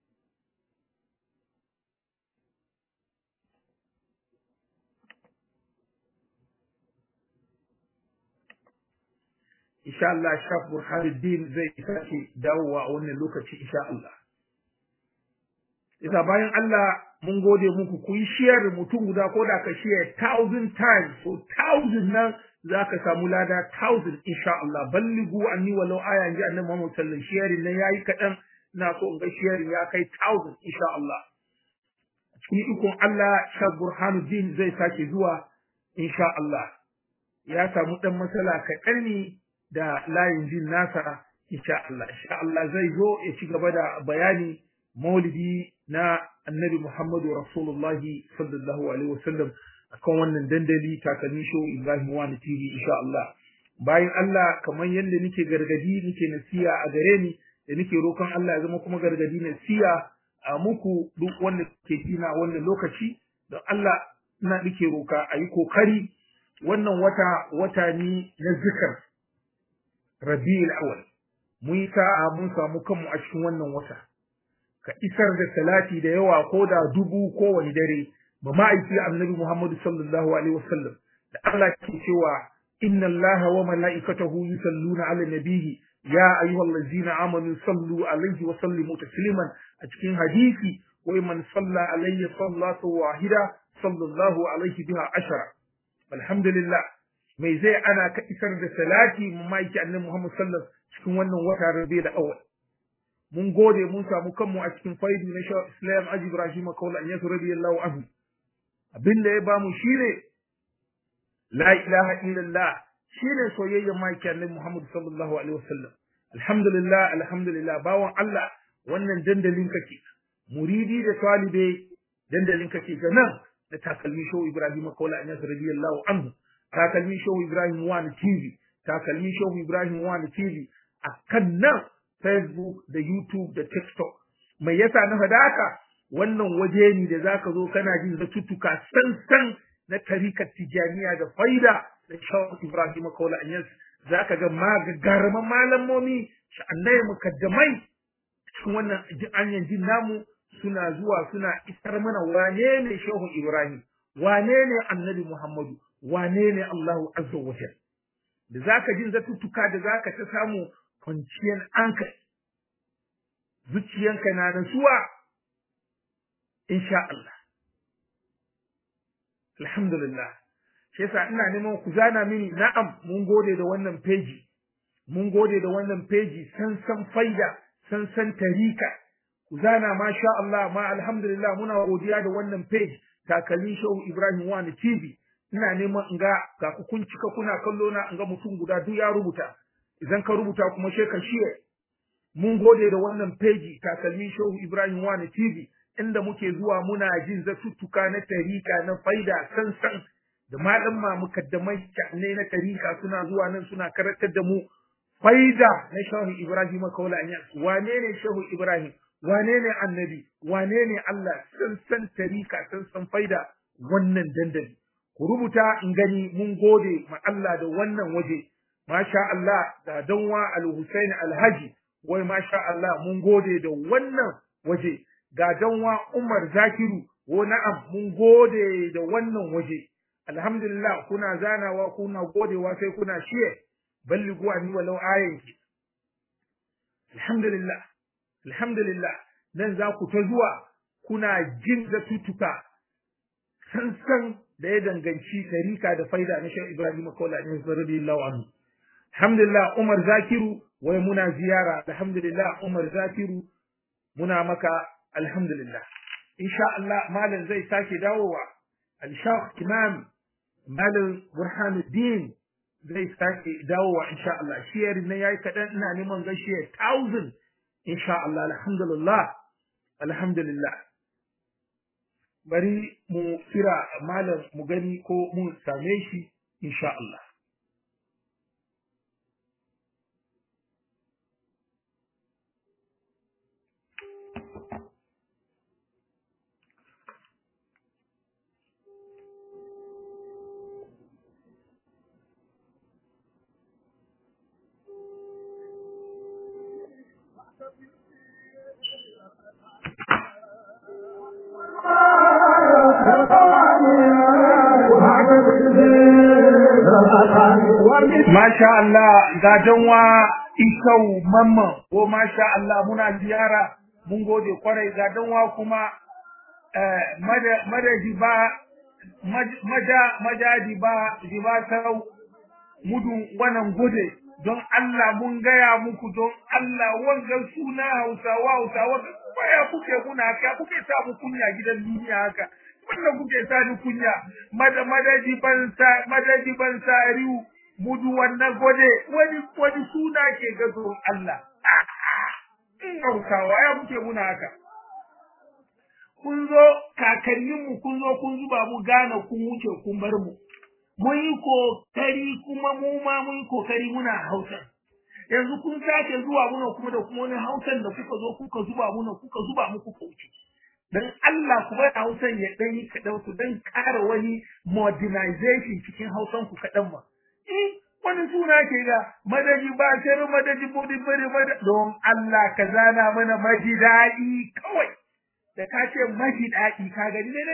insha Allah Shaf Burhanuddin zai sake dawowa a wannan lokaci insha Allah Isa bayan Allah mun gode muku ku yi share mutum guda ko da ka share thousand times so thousand nan za ka samu lada thousand insha Allah balligu anni walau aya ji annabi Muhammad sallallahu alaihi wasallam sharing nan yayi kadan ina so in ga sharing ya kai thousand insha Allah cikin ikon Allah Shaf Burhanuddin zai sake zuwa insha Allah ya samu dan matsala kaɗan ne da layin jin nasa insha Allah insha Allah zai zo ya ci gaba da bayani maulidi na annabi Muhammadu Rasulullahi sallallahu alaihi wasallam akan wannan dandali takalmi show Ibrahim Wani TV insha Allah bayan Allah kamar yadda nake gargadi nake nasiya a gare ni da nake roƙon Allah ya zama kuma gargadi nasiya a muku duk wanda ke tina wannan lokaci don Allah ina nake roka a yi kokari wannan wata wata ne na zikar Rabiul Awwal mun yi sa'a mun samu kanmu a cikin wannan wata ka isar da salati da yawa ko da dubu kowane dare ba ma'aiki annabi Muhammad sallallahu alaihi wasallam da Allah ke cewa inna Allaha wa mala'ikatahu yusalluna 'ala nabiyyi ya ayyuhallazina amanu sallu alaihi wa sallimu tasliman a cikin hadisi wa man salla alayya sallatu wahida sallallahu alaihi biha ashara alhamdulillah mai zai ana ka isar da salati mu ma'aiki annabi Muhammad sallallahu cikin wannan wata rabi da awal mun gode mun samu kanmu a cikin faidu na sha Islam Aji Ibrahim Kaula an yasu radiyallahu anhu abin da ya bamu shine la ilaha illallah shine soyayyar maki annabi Muhammad sallallahu alaihi wasallam alhamdulillah alhamdulillah bawan Allah wannan dandalin kake muridi da talibe dandalin kake ga nan da takalmi show Ibrahim Kaula an yasu radiyallahu anhu takalmi show Ibrahim Wani TV takalmi show Ibrahim Wani TV akan nan Facebook da YouTube da TikTok. Mai yasa na faɗa haka? Wannan waje ne da zaka zo kana jin zatuttuka san-san na tarikar Tijaniya da faida da Shawar Ibrahim Kaula Anyas. Zaka ga magagaraman malamomi sha'annai mukaddamai cikin wannan anyan jin namu suna zuwa suna isar mana wane ne Shehu Ibrahim, wane ne Annabi Muhammadu, wane ne Allahu Azza wa Da zaka jin zatuttuka da zaka ta samu kwanciyar hankali zuciyanka na nasuwa insha Allah alhamdulillah shi yasa ina neman ku zana mini na'am mun gode da wannan peji mun gode da wannan peji san san faida san san tarika ku zana ma sha Allah ma alhamdulillah muna godiya da wannan page takalmin shehu Ibrahim wani TV ina neman in ga ga ku kun cika kuna kallo na in ga mutum guda duk ya rubuta idan ka rubuta kuma sai ka shiye mun gode da wannan peji takalmin shehu Ibrahim wani TV inda muke zuwa muna jin zatuttuka na tarika na faida sansan da malamma mukaddamai ne na tarika suna zuwa nan suna karantar da mu faida na shehu Ibrahim kaula wane ne shehu Ibrahim wane ne annabi wane ne Allah sansan tarika sansan faida wannan dandali ku rubuta in gani mun gode ma Allah da wannan waje masha Allah da danwa al-Husain al-Haji wai masha Allah mun gode da wannan waje ga danwa Umar Zakiru wo na'am mun gode da wannan waje alhamdulillah kuna zanawa kuna godewa sai kuna shiye balligu ani walau ayanki alhamdulillah alhamdulillah nan za ku ta zuwa kuna jin da tutuka sansan da ya danganci tarika da faida na Sheikh Ibrahim Kola ne radiyallahu anhu alhamdulillah Umar Zakiru wai muna ziyara alhamdulillah Umar Zakiru muna maka alhamdulillah insha Allah malam zai sake dawowa al-Sheikh Imam Malam Burhanuddin zai sake dawowa insha Allah shiyar na yayi kadan ina neman gaishe 1000 insha Allah alhamdulillah alhamdulillah bari mu kira malam mu gani ko mun same shi insha Allah Masha Allah ga danwa isau mamman ko masha Allah muna ziyara mun gode kwarai ga danwa kuma madadi ba maja majadi ba diba sau mudun wannan gode don Allah mun gaya muku don Allah wanga suna Hausawa Hausawa baya kuke kuna haka kuke sa mu kunya gidan duniya haka wannan kuke sa ni kunya mada madadi ban sa madadi ban sa riu mudu wannan gode wani wani suna ke ga don Allah in Hausawa ya muke muna haka kun zo kakanninmu kun zo kun zuba mu gane kun wuce kun bar mu mun yi kokari kuma mu ma mun yi kokari muna hausa yanzu kun sake zuwa muna kuma da kuma wani hausan da kuka zo kuka zuba muna kuka zuba mu kuka wuce dan Allah ku bar hausan ya dan yi kadan ku dan ƙara wani modernization cikin hausan ku kadan ma eh wani suna ke ga madadi ba sai madadi bodi bari madadi don Allah ka zana mana maji daɗi kawai da ka ce maji daɗi ka gani ne ne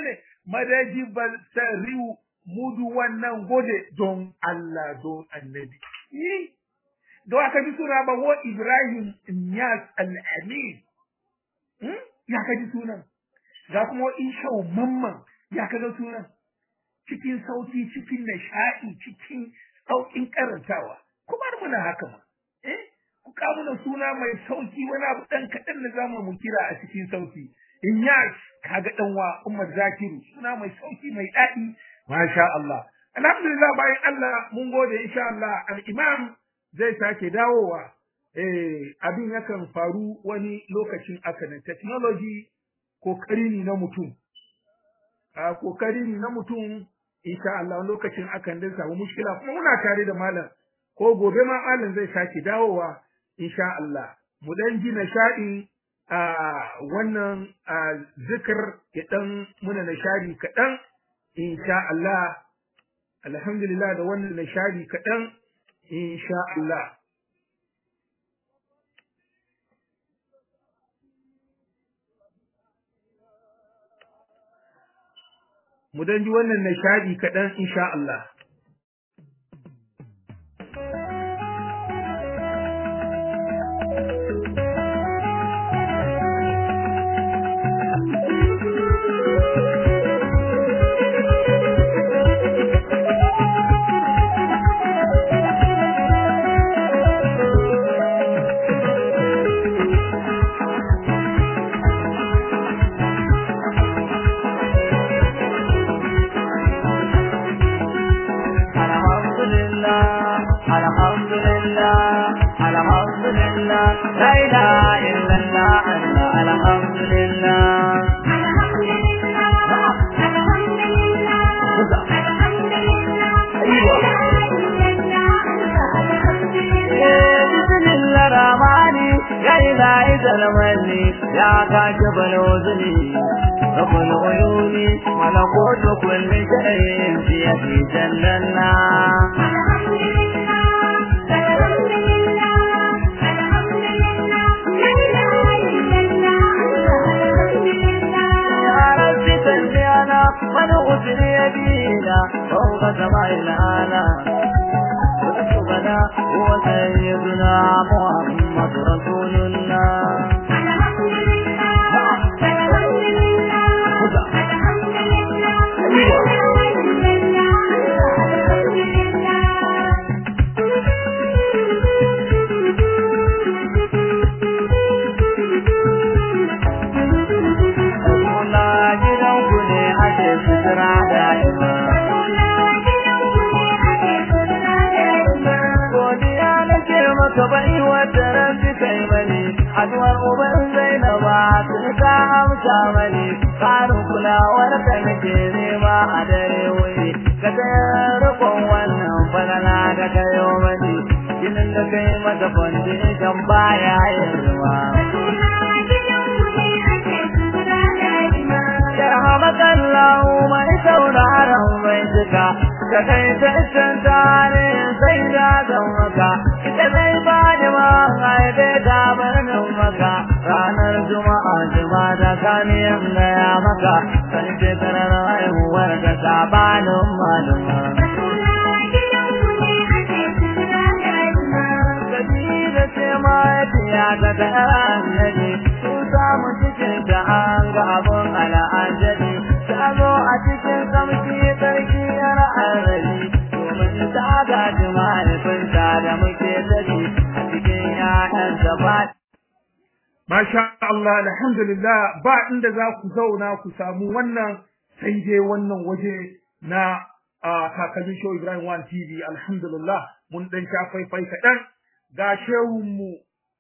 madajibal sariu mudu wannan gode don Allah don annabi yi da aka ji suna ba wa Ibrahim Inyas al-Amin hmm? ya ka ji sunan ga kuma wa Ishau Mamman ya ka ga sunan cikin sauti cikin nishaɗi cikin sauƙin karantawa kuma muna haka ma eh ku kawo mana suna mai sauki wani abu dan kaɗan da zamu mu kira a cikin sauti Inyas kaga dan wa Umar Zakiru suna mai sauki mai daɗi masha Allah alhamdulillah bayan Allah mun gode insha Allah al-Imam zai sake dawowa eh abin yakan faru wani lokacin aka ne technology kokari ne na mutum a kokari ne na mutum insha Allah lokacin akan dan samu mushkila kuma muna tare da malam ko gobe ma malam zai sake dawowa insha Allah mu dan ji nishadi a wannan zikir ya dan muna nishadi kaɗan insha Allah alhamdulillah da wannan nishadi kaɗan insha Allah mu dan ji wannan nishadi kaɗan insha Allah ملكوت كل شيء في يدي جلنا من أسر يدينا فوق سماء الآلة رسولنا هو سيدنا محمد رسول الله ka bai wata ranci kai mani haduwar uban zainaba sun ka amsa mani karin kulawar ka nake nema a dare wuri ka tayar rikon wannan falala da kayo mani ginin da kai mata foundation baya yin ruwa Yarhamakallahu mai sauraron mai cika ka kai tashin tare sai da zan maka ita zai ba ni ma haife ta birnin maka ranar juma'a juma'a da kaniyan gaya maka kan shekarar haihuwar ka sabanin maluma. Kabila ce ma ya ta ga annabi sun samu cikin ta an ga abun al'ajabi ta zo a cikin samshi sarki yar arzali domin ta gaji mahaifinta da muke tafi a cikin ƴaƴan gaba. Masha Allah, alhamdulillah ba inda za ku zauna ku samu wannan sai dai wannan waje na kakannin Show Ibrahim One TV, alhamdulillah mun ɗan sha faifai kaɗan ga shehunmu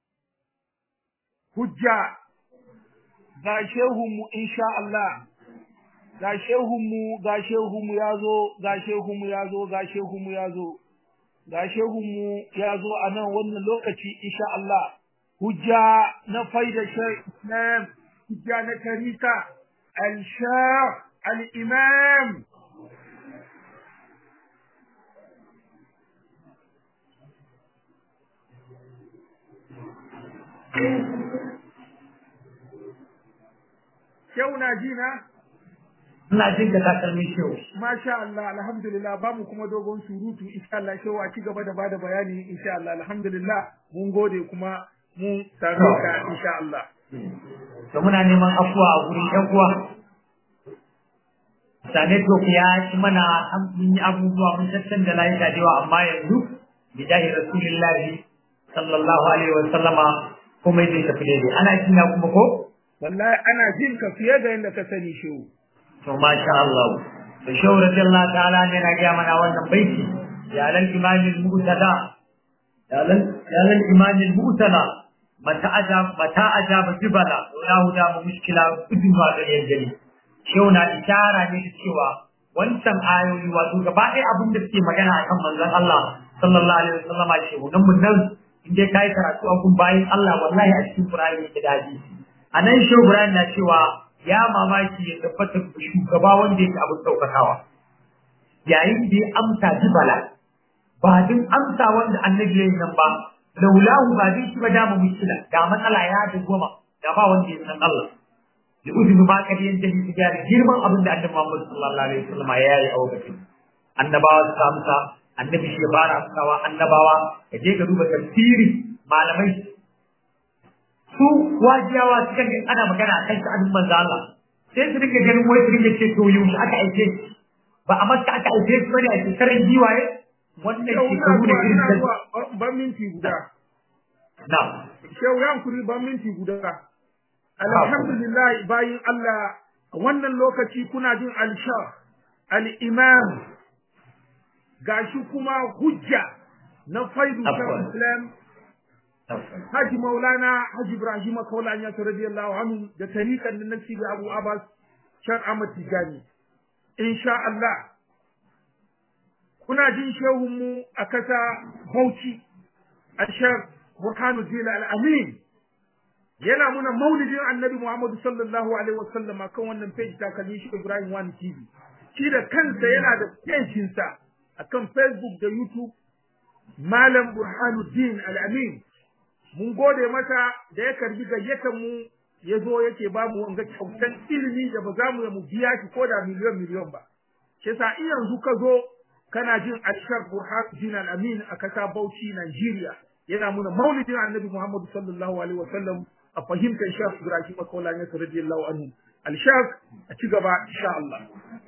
hujja ga shehunmu insha Allah ga shehunmu ga shehunmu ya zo ga shehunmu ya zo ga shehunmu ya zo ga shehunmu ya zo a nan wannan lokaci insha Allah hujja na faida Islam hujja na tarika al-shah al-imam Shehu na ji na? ina jin ka takalmi shehu Masha Allah, alhamdulillah ba mu kuma dogon surutu insha Allah shewa ci gaba da bada bayani insha Allah alhamdulillah mun gode kuma mun same ka insha Allah. to muna neman afuwa a gurin ƴan uwa sane to ya ci mana an mun yi abubuwa mun tattan da lafiya da yawa amma yanzu bidahi rasulillahi sallallahu alaihi wa sallama kuma zai tafi daidai ana kina kuma ko Wallahi ana jin ka fiye da yadda ka sani shehu. to masha Allah to shehu radiyallahu ta'ala ne na gaya mana wannan baiti ya lal imamil mu'tada ya lal ya lal imamil mu'tada mata aja mata aja jibala la huda mu mushkila kudin ma ga yanjali shehu na ishara ne da cewa wancan ayoyi wato gaba ɗaya abin da suke magana akan manzon Allah sallallahu alaihi wasallama shehu nan mun nan in dai kai karatu a kun bayin Allah wallahi a cikin Qur'ani yake da hadisi anan shehu Ibrahim na cewa ya mamaki ya tabbatar da shugaba wanda yake abin ɗaukakawa yayin da ya amsa jibala ba din amsa wanda annabi ya yi nan ba laulahu ba zai shi ba dama mushkila ga matsala ya da goma da ba wanda ya san Allah da uzuri ba ka yin da shi da girman abin da annabi Muhammad sallallahu alaihi wasallam ya yi a wakati annabawa su amsa annabi shi ya fara amsawa annabawa ka je ka duba tafsiri malamai su wajiyawa suka ga ana magana a kan sha'anin manzo Allah sai su rike ganin wai su rike ce to yaushe aka aike shi ba a maka aka aike shi bane a shekarar giwaye wannan Shehu na shekaru da zuwa irin ina da zuwa ban minti guda. na Shehu ya kuri ban minti guda. Alhamdulillah bayin Allah wannan lokaci kuna jin al-shah al-imam gashi kuma hujja na faidu Afwan. shah Islam Haji Maulana Haji Ibrahim Kaulani ya radiyallahu anhu da tarikan da nasi da Abu Abbas Shan Ahmad Tijani. Insha Allah kuna jin shehun mu a kasa Bauchi a Sheikh Burhanuddin Al-Amin yana muna maulidin Annabi Muhammad sallallahu alaihi wasallam kan wannan page ta kalli shi Ibrahim Wani TV. Shi da kansa yana da page sa akan Facebook da YouTube Malam Burhanuddin Al-Amin mun gode masa da ya karbi gayyatar mu ya zo yake ba mu wanga kyautan ilimi da ba za mu mu biya shi ko da miliyon miliyon ba shi yasa in yanzu ka zo kana jin Ashar Burhanuddin Al-Amin a kasa Bauchi Nigeria yana muna maulidin Annabi Muhammad sallallahu alaihi wasallam a fahimtar Sheikh Ibrahim Kaulani radiyallahu anhu al-Sheikh a ci gaba insha Allah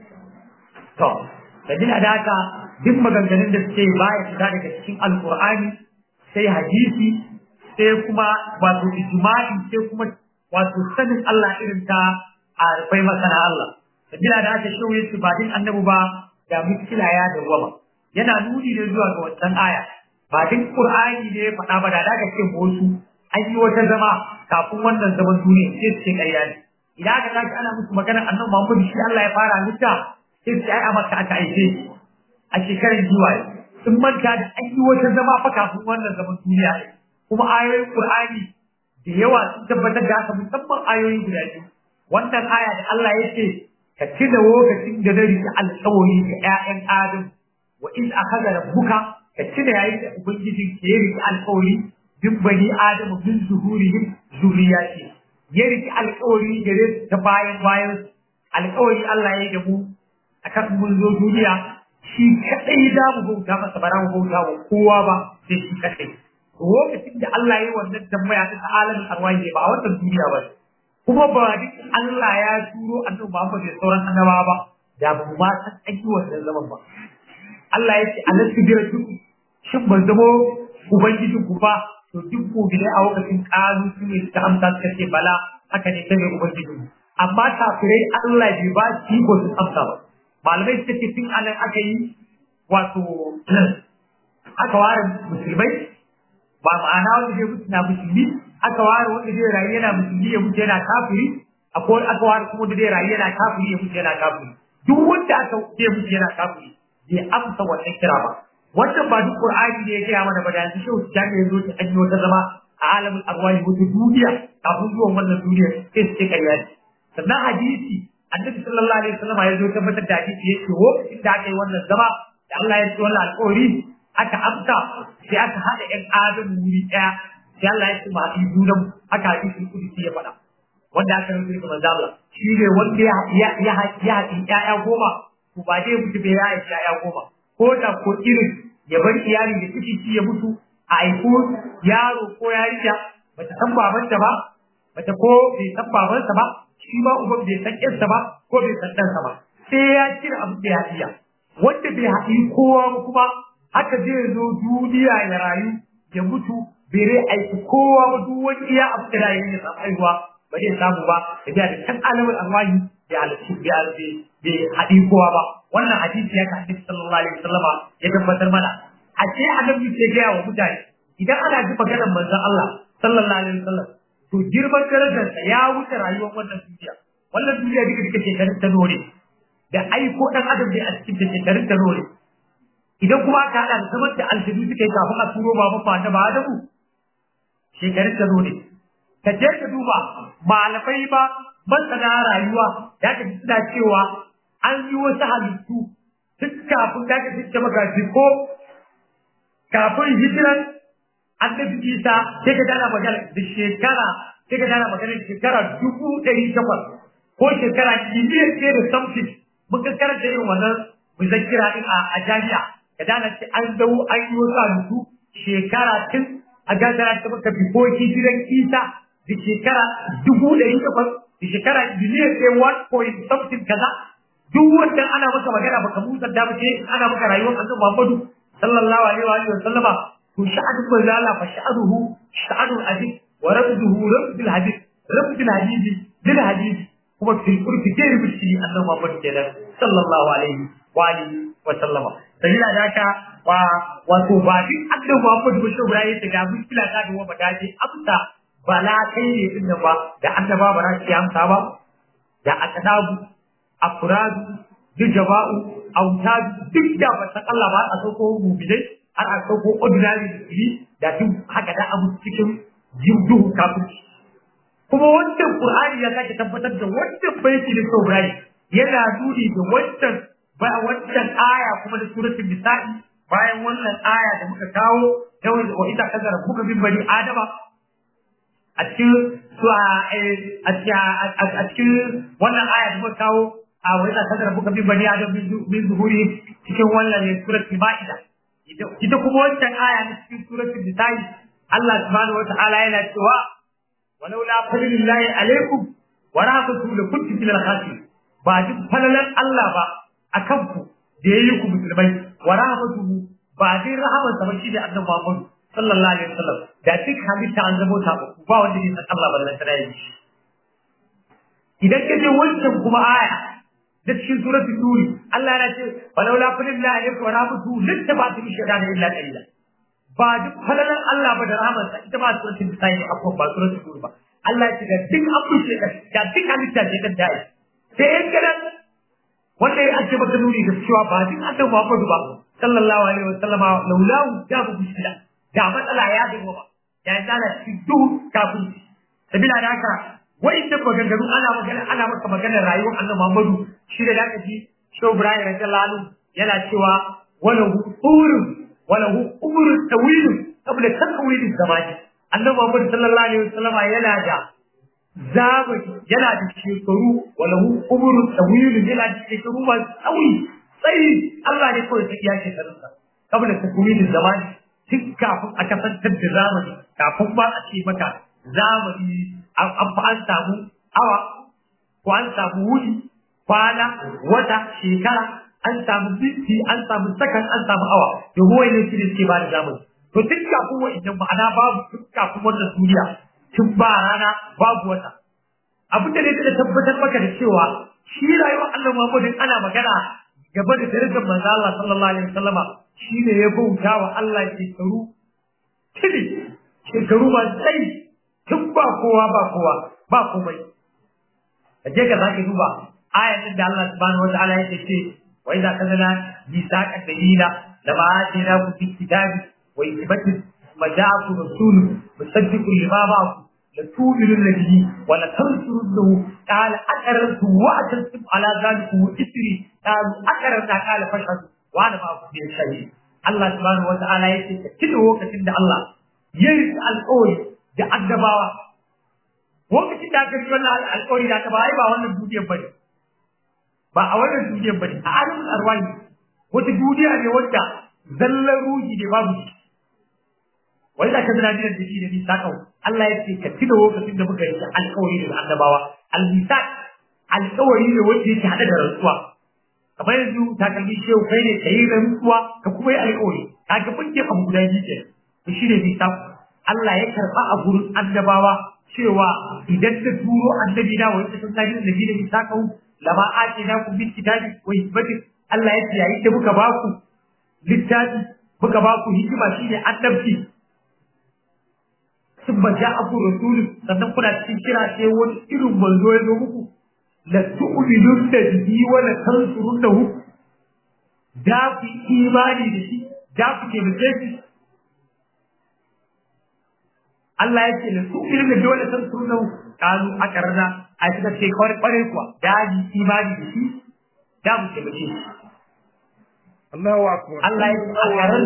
to sabila da haka duk maganganun da suke baya fita daga cikin alqur'ani sai hadisi sai kuma wato ijma'i sai kuma wato sanin Allah irin ta a rufai masana Allah sabila da haka shehu yace ba din annabi ba da mutkila ya dawwama yana nuni ne zuwa ga wancan aya ba din qur'ani ne ya faɗa ba da daga ce wasu an yi wata zama kafin wannan zaman duniya sai su ce ƙarya ne idan aka tashi ana musu magana annabi Muhammad shi Allah ya fara halitta sai su ai a maka aka aike shi a shekarar giwaye sun manta da an yi wata zama fa kafin wannan zaman duniya ne kuma ayoyin Qur'ani da yawa sun tabbatar da haka musamman ayoyi guda biyu wannan aya da Allah ya ce ka tuna lokacin da na riƙe alƙawari ga ƴaƴan Adam wa in akhadha rabbuka ka tuna yayin da ubangiji ke riƙe alƙawari bin bani Adam min zuhurihim zuriyati ya riƙe alƙawari gare su ta bayan bayan alƙawari Allah ya yi da mu akan mun zo duniya shi kadai za mu bauta masa ba za mu bauta wa kowa ba sai shi kadai lokacin da Allah ya yi wannan tambaya ta alamin arwahi ba a wannan duniya ba kuma ba duk Allah ya turo annabi Muhammad da sauran annabawa ba da ba mu ma san an yi wannan zaman ba Allah ya ce alastu bi rabbikum shin ban zamo ubangijin ku ba to duk gobe a lokacin kalu su ne ta amsa suka ce bala haka ne kai ubangijin mu amma kafirai Allah bai ba shi ko su amsa ba malamai suka ce tun anan aka yi wato aka ware musulmai ba ma'ana wanda zai mutu na musulmi aka ware wanda zai rayu yana musulmi ya mutu yana kafiri akwai aka ware kuma wanda zai rayu yana kafiri ya mutu yana kafiri duk wanda aka zai mutu yana kafiri bai amsa wannan kira ba wannan ba duk qur'ani ne ya kira mana ba da yanzu shehu jami ya zo ta anyi wata zama a alamin arwahi wata duniya kafin zuwan wannan duniya sai su ce ƙarya ne sannan hadisi annabi sallallahu alaihi wasallam ya zo tabbatar da hadisi ya ce lokacin da aka yi wannan zama da Allah ya ce wannan alƙawari aka amsa sai aka haɗa ƴan adam wuri ɗaya sai Allah ya ce ma haɗi junan haka hadisin kudusi ya faɗa wanda aka rubuta daga manzo Allah shi ne wanda ya ya ya ya ƴaƴa goma to ba dai mutu bai ya ƴaƴa goma ko da ko irin ya bar iyali da ciki ci ya mutu a aiko yaro ko yarinya bata san babanta ba bata ko bai san babansa ba shi ma uban bai san ƴarsa ba ko bai san ɗansa ba sai ya cire abin da ya iya wanda bai haɗi kowa ba kuma haka zai zo duniya ya rayu ya mutu bai rai aiki kowa ba duk wani iya abu da rayu ya samu aihuwa ba zai samu ba da biya da can alamar alwahi bai halarci bai haɗi kowa ba wannan hadisi ya kan hadisi sallallahu alaihi wasallama ya tabbatar mana a ce annabi ke gaya wa mutane idan ana ji maganar manzon Allah sallallahu alaihi wasallam to girman darajarsa ya wuce rayuwar wannan duniya wannan duniya duka duka shekarun ta nore da aiko dan adam ne a cikin shekarun ta nore idan kuma aka haɗa da zaman da aljihu suka yi kafin a turo ba mafa da ba da mu shekarun ta nore ka je ka duba malamai ba masana rayuwa ya ka suna cewa an yi wasu halittu tun kafin da ka fice maka ko kafin hijiran annabi isa sai ka dana magana da shekara sai ka dana magana da shekara dubu ɗari takwas ko shekara miliyan ɗaya da something mun ka karanta irin wannan muzakkira din a jami'a ka dana ce an dawo an yi wasu halittu shekara tun a gagara ta maka bifo hijiran isa da shekara dubu ɗari takwas da shekara miliyan ɗaya one point something kaza duk wannan ana maka magana baka musa da ba ce ana maka rayuwar annabi Muhammadu sallallahu alaihi wa sallama to sha'anu manzo Allah fa sha'anuhu sha'anu hadith wa rabduhu rabbil hadith rabbil hadith bil hadith kuma fil qurbi kai bishi annabi Muhammad kenan sallallahu alaihi wa alihi wa sallama sabila da haka wa wato ba duk annabi Muhammad ba shi Ibrahim da ga mushkila ta da wa dace amsa bala kai ne din nan ba da annaba ba za su amsa ba da akadabu afradu dijaba'u autadu duk da ba san Allah ba a sauko mu'minai har a sauko ordinary musulmi da duk haka da abu cikin duhu kafirci kuma wannan qur'ani ya sake tabbatar da wannan baiti da Ibrahim yana nuni da wannan ba wannan aya kuma da suratul nisa'i bayan wannan aya da muka kawo yawai wa ita kadara kuka bin bani adama a cikin a cikin wannan aya da muka kawo a wani da kadar buka bin bani adam min zuhuri cikin wannan ne suratul maida ita kuma wancan aya na cikin suratul nisa'i Allah subhanahu wa ta'ala yana cewa walau la fadlillahi alaikum wa rahmatuhu la kuntum min al-khasirin ba duk falalan Allah ba akan ku da yayi ku musulmai wa rahmatuhu ba dai rahaman sa ba shi da annabi Muhammad sallallahu alaihi wasallam da duk halitta an zabo ta ba wanda ne san Allah ballan tare shi idan kaje wancan kuma aya da cikin suratul turi Allah ya ce walau la fadlillahi alaikum wa rahmatuhu littabatu bi shaytan illa qalila ba duk falalan Allah ba da rahmansa ita ba suratul nisa'i ne akwai ba suratul turi ba Allah ya ce ga duk abu ce da duk halitta ce da dai sai in kadan wanda ya ake maka nuni da cewa ba duk annabi Muhammadu ba sallallahu alaihi wa sallama laulahu da bu mushkila da matsala ya dinga ba ya tsala cikin duk kafin sabila da haka wa'inda maganganu ana magana ana maka maganar rayuwar annabi Muhammadu shi da zaka ji Shehu Ibrahim radiyallahu anhu yana cewa wala hurun wala umrun tawil qabla takwil zamani annabi Muhammad sallallahu alaihi wasallam yana da zamani yana da shekaru wala umrun tawil yana da shekaru ba tsawi sai Allah ne kawai sai ya shekarun sa qabla takwil zamani tun kafin a kasantar da zamani kafin ba a ce maka zamani an fa an samu awa ko an samu wuni kwana wata shekara an samu minti an samu sakan an samu awa to ruwa ne shi ne ke ba da zamani to tun kafin wa'annan ma'ana babu tun kafin wannan duniya tun ba rana babu wata abin da ne da tabbatar maka da cewa shi rayuwar Allah Muhammadu ana magana gaba da darajar manzo Allah sallallahu alaihi wasallama shi ne ya bauta wa Allah shekaru tili shekaru ba sai tun ba kowa ba kowa ba komai kaje ka zaki duba ayatin da Allah subhanahu wataala yake ce wa idza kadana misaqa dalila lama atina ku fi kitabi wa ibati majaaku rasul musaddiqun lima ma'akum la tu'minun bihi wa la tansurunhu qala aqarrtu wa atantum ala zalikum isri qalu aqarrna qala fashhadu wa ana ma'akum bi shahid Allah subhanahu wataala yake cikin lokacin da Allah ya yi alƙawari da addabawa lokacin da aka yi wannan alƙawari da aka ba ai ba wannan duniyar bane ba a wannan duniyar bane a alamin arwahi wata duniya ne wadda zallan ruhi ne babu shi wai da ka zina dinar da shi da nisa kawai Allah ya ce ka tuna lokacin da muka yi alƙawari da annabawa al-misaq alƙawari ne wanda yake hada da rantsuwa kamar yanzu takalmi shehu kai ne ka yi rantsuwa ka kuma yi alƙawari ka ga bunke abu guda biyu ke to shi ne misaq Allah ya karɓa a gurin annabawa cewa idan ta turo annabi na wani sun kaji da nabi da misaqahu lama ake na ku bil kitabi wa hikmati Allah ya ce yayin da muka ba ku littafi muka ba ku hikima shine annabci sun ba ja aku rasulun sannan kuna cikin kira sai wani irin manzo ya zo muku la tu'minun da bihi wa la tansurunnahu da ku imani da shi da ku taimake shi Allah ya ce la tu'minun da bihi wa la tansurunnahu kalu akarna a suka ce kawai kware kuwa da yi imani da shi da mu taimake shi Allahu akbar. Allah ya ce a karan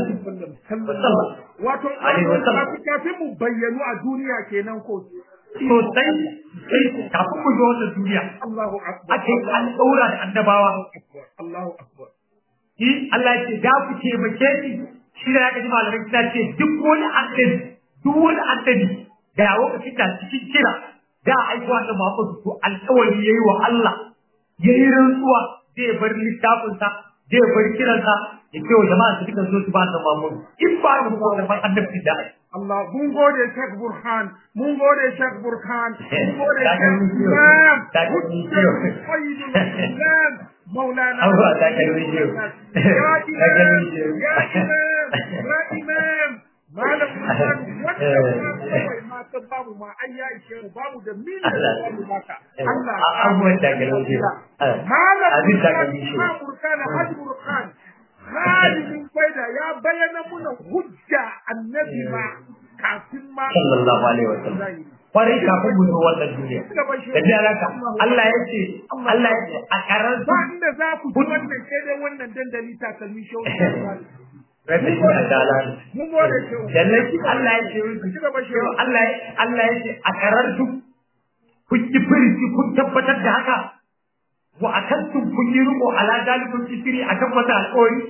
Wato Alaihi wasallam. kafin mu bayyanu a duniya kenan ko. sosai sai kafin mu zo wannan duniya Allahu akbar. ake an ɗaura da annabawa Allahu akbar. shi Allah ya ce da ku taimake shi shi da ya ji malamai suna ce duk wani annabi duk wani annabi da ya lokacin da cikin kira da aiko annabi Muhammadu to alƙawari yayi wa Allah yayi rantsuwa zai bar littafinsa zai bar kiransa ya ce wa jama'a su duka so su ba annabi Muhammadu in ba mu ko da annabi da ai Allah mun gode Sheikh Burhan mun gode Sheikh Burhan mun gode Ta ga Sheikh mun ciwo. Imam Ta ga mun ciwo. Sayyidul Islam Maulana Allah, ta ga mun ciwo. Ya Ta ga mun Imam ciwo. ya Imam ya Imam Malam Burhan wanda ma kawai ma ta babu ma ai ya ishe mu babu da miliyan da babu baka Allah A- abubuwan ta ga mun ciwo. Malam Abin ta ga Burhan mun ciwo. Imam Burhan Hajji Burhan Halin faida ya bayyana muna hujja annabi ma kafin ma sallallahu alaihi wa sallam kwarai kafin mu zo wannan duniya da jalaka Allah ya ce Allah ya ce a karar ba inda za ku ji wannan sai dai wannan dandali takalmi shau rabbi shi a dala mun gode shau jallaki Allah ya ce ci gaba shau Allah ya Allah ya ce a karar duk kun yi firci kun tabbatar da haka wa akantum kun yi riko ala dalikun sifiri akan wata alƙawari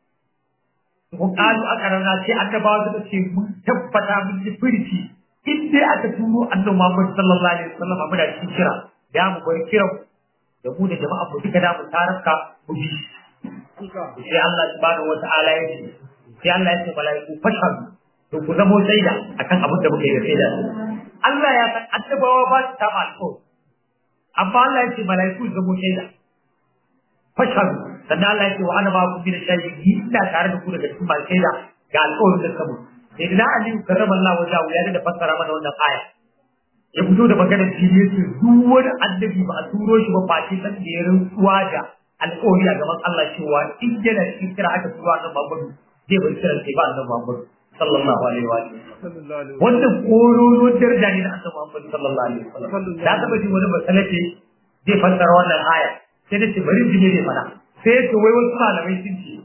kun kalu a karana sai annabawa suka ce mun tabbata mun yi firci in dai aka turo annabi Muhammad sallallahu alaihi wasallam a muna cikin kira da mu bar kiran da mu da jama'a mu duka da mu taraka mu bi sai Allah subhanahu wata'ala ya ce sai Allah ya ce malaiku fashhadu to ku zamo shaida akan abin da muke da shaida Allah ya san annabawa ba su ta alƙawari amma Allah ya ce malaiku su zamo shaida fashhadu sannan Allah ya ce wa ana ba ku bi da shahidi ina tare da ku daga cikin masu shaida ga alƙawarin da samu sai da Ali karrama Allah wajahu ya da fassara mana wannan aya ya fito da maganar fili yace duk wani annabi ba a turo shi ba face san da ya rantsuwa da alƙawari a gaban Allah cewa in yana cikin kira aka turo annabi Muhammad zai bar kiran sai ba annabi Muhammad sallallahu alaihi wa sallam wannan kororo daraja ne na annabi Muhammad sallallahu alaihi wa sallam da taba ji wani masalace zai fassara wannan aya sai da ce bari ji ne mana sai ce wai wasu malamai sun ce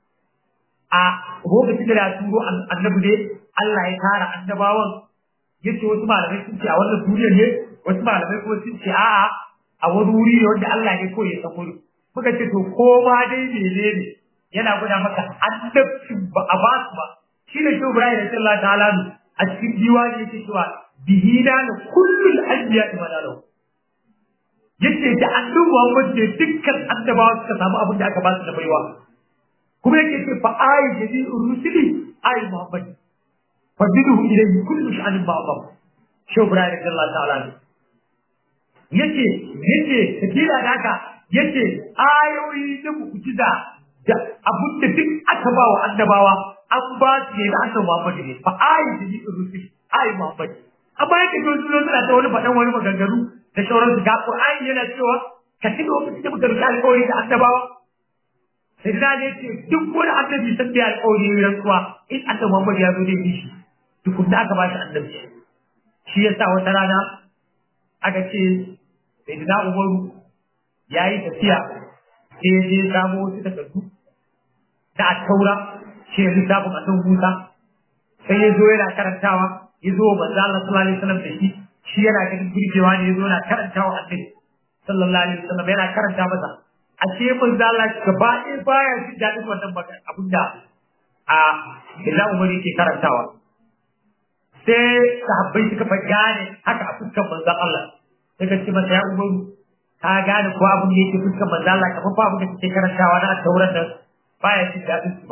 a lokacin da ya turo annabi ne Allah ya tara annabawan yace wasu malamai sun ce a wannan duniyar ne wasu malamai kuma sun ce a'a a wani wuri ne wanda Allah ne ko ya san wuri muka ce to ko ma dai menene yana gwada maka annabcin ba a ba su ba shi ne shi Ibrahim sallallahu ta'ala a cikin diwani yake cewa bihina na kullul anbiya imanalahu yace da annabi Muhammad ne dukkan annabawa suka samu abin da aka ba su da baiwa kuma yake ce fa ayi jadi rusuli ayi Muhammad fa bidu ilayhi kullu sha'anin ba'dhum shi Ibrahim radiyallahu ta'ala yace yace kabila da haka yace ayoyi da mu'jiza da abin da duk aka ba wa annabawa an ba su ne da annabi Muhammad ne fa ayi jadi rusuli ayi Muhammad amma yake to sun suna ta wani faɗan wani maganganu da sauransu ga Qur'ani yana cewa ka ci lokacin da muka rubuta alƙawari da annabawa sai da ne ce duk wani annabi san da alƙawari ya rantsuwa in annabi Muhammad ya zo da shi tukun da aka ba shi annabi shi yasa wata rana aka ce sai da Umaru ya yi tafiya sai ya je samo wasu takardu da a taura shi ya lissafin a Musa sai ya zo yana karantawa ya zo manzo Allah sallallahu alaihi wasallam da shi shi yana ganin burgewa ne yazo yana karanta wa annabi sallallahu alaihi wasallam yana karanta masa a ce manzo Allah gaba ɗaya baya jin daɗin wannan magana abinda a illa umar yake karantawa sai sahabbai suka fa gane haka a fuskar manzo Allah sai ka ce masa ya umaru ka gane ko abin da yake fuskar manzo Allah kamar ba abin da kake karantawa na tauran nan baya jin daɗin su ba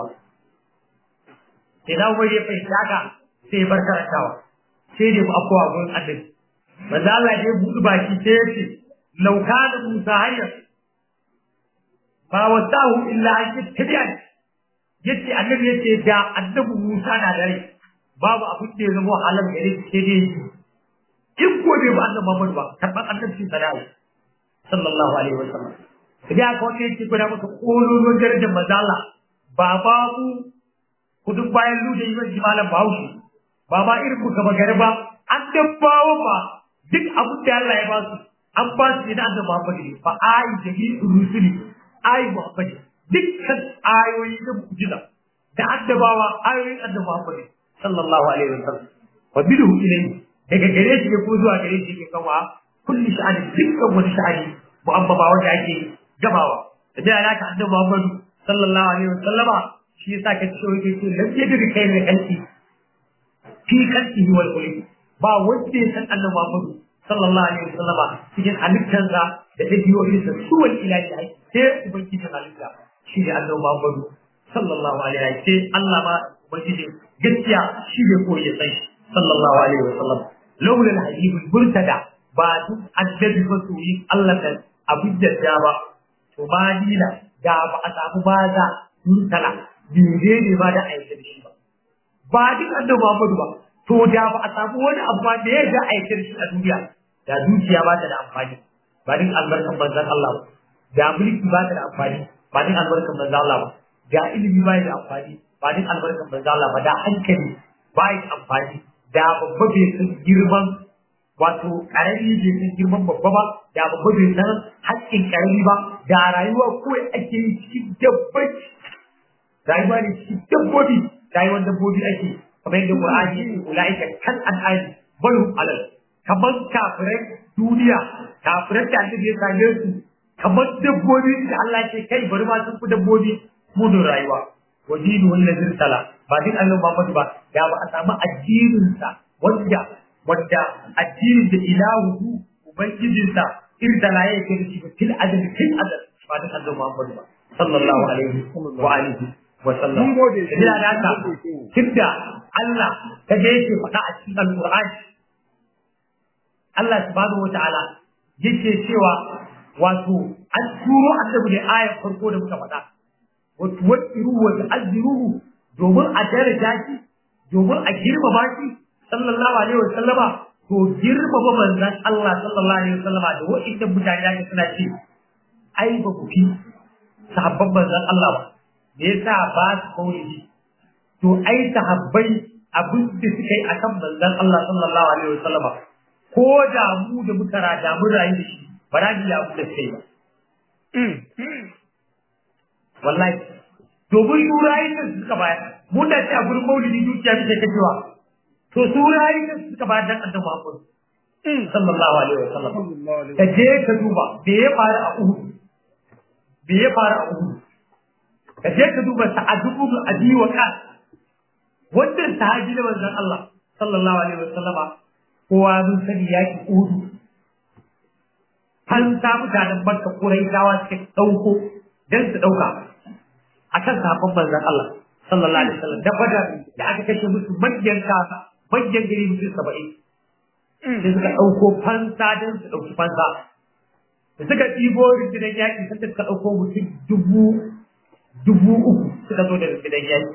sai na umar ya fahimci haka sai ya bar karantawa sai dai mu afuwa gurin annabi manzo Allah ya buɗe baki sai ya ce lauka da Musa hayya ba wasahu illa an yattabi'ani yace annabi yace da annabi Musa na da rai babu abin da ya zama halal gare shi sai dai in ko bai ba annabi Muhammad ba karban annabi sallallahu sallallahu alaihi wasallam idan aka wanda yake gwada maka kololon darajar mazala ba babu kudin bayan luje yi mai malam bahaushe ba ma irin ku gaba gari ba an dabbawa ba duk abin da Allah ya ba su an ba su ne na annabi Muhammad ne fa ayi jami'u rusuli ayi Muhammad dukkan ayoyi na mu'jiza da addabawa ayoyin annabi Muhammad sallallahu alaihi wasallam wa bidu ilayhi daga gare shi ne ko zuwa gare shi ke kawa kulli sha'ani dukkan wani sha'ani mu'abbaba wanda ake gabawa da da alaka annabi Muhammad sallallahu alaihi wasallama shi yasa ka ce yake ce lam yadri kai ne kanki fi kanki wal qulub ba wanda ya san annabi Muhammad sallallahu alaihi wasallama cikin halittarsa da dabi'o'insa suwal ilahi sai ubangiji halitta shi ne annabi Muhammadu sallallahu alaihi wa sai Allah ma ubangiji gaskiya shi ne ko ya sai sallallahu alaihi wa sallam laula al-hadib al-murtada ba duk annabi ba su yi Allah da abin da da ba to ma dina da ba a samu ba za murtala dire ne ba da aika da shi ba ba duk annabi Muhammadu ba to da ba a samu wani abu da ya ga aika da shi a duniya da dukiya ba ta da amfani ba duk albarkan manzon Allah ba da mulki ba ta da amfani ba din albarkan manzo Allah ba da ilimi ba da amfani ba din albarkan manzo Allah ba da hankali ba da amfani da babba bai san girman wato karami bai san girman babba ba da babba bai san haƙƙin karami ba da rayuwa kawai ake yi cikin dabbaci rayuwa ne cikin dabbobi rayuwar dabbobi ake kamar yadda Qur'ani ulaika kan an'ani bal alal kamar kafirai duniya kafirai da annabi ya same su kamar dabbobi da Allah ce kai bari ma sun fi dabbobi mudun rayuwa wa dinu wallazi sala ba din Allah Muhammad ba da ba a samu addinin sa wanda wanda addinin da ilahu ubangijin sa irdala yake da shi fil adad fil adad ba din Allah Muhammad ba sallallahu alaihi wa alihi wa sallam Mun gode. da haka tunda Allah ta je yake faɗa a cikin Al-Qur'ani Allah subhanahu wa ta'ala yake cewa wato an turo annabi ne ayar farko da muka faɗa wa tuwaqqiru wa tu'azziruhu domin a daraja shi domin a girmama shi sallallahu alaihi wa sallama to girmama manzon Allah sallallahu alaihi wa sallama da wa'inda mutane da suna ce ai ba ku fi sahabban manzon Allah ba me yasa ba su kauli to ai sahabbai abin da suka yi akan manzon Allah sallallahu alaihi wa sallama ko da mu da muka rada mun rayu da shi ba za mu yi abu da kai ba. Wallahi, domin su rayu da suka bayar, mun da ce a gurin maulidi dukiya muke kashewa, to su rayu da suka bayar dan annabi Muhammad. Sallallahu alaihi wa sallam. Ka je ka duba me ya faru a Uhud. Me ya faru a Uhud. Ka je ka duba Sa'ad ibn Abi Waqqas. Wannan sahabi da manzon Allah sallallahu alaihi wa sallama kowa mun sani yaki Uhud an sa mutanen Makka Quraishawa suka dauko dan su dauka akan sahabban manzon Allah sallallahu alaihi wasallam da fada da aka kashe musu manyan kasa manyan gari mutum 70 sai suka dauko fansa dan su dauki fansa da suka ɗibo rundunar yaƙi sai suka dauko mutum dubu dubu uku suka zo da rundunar yaƙi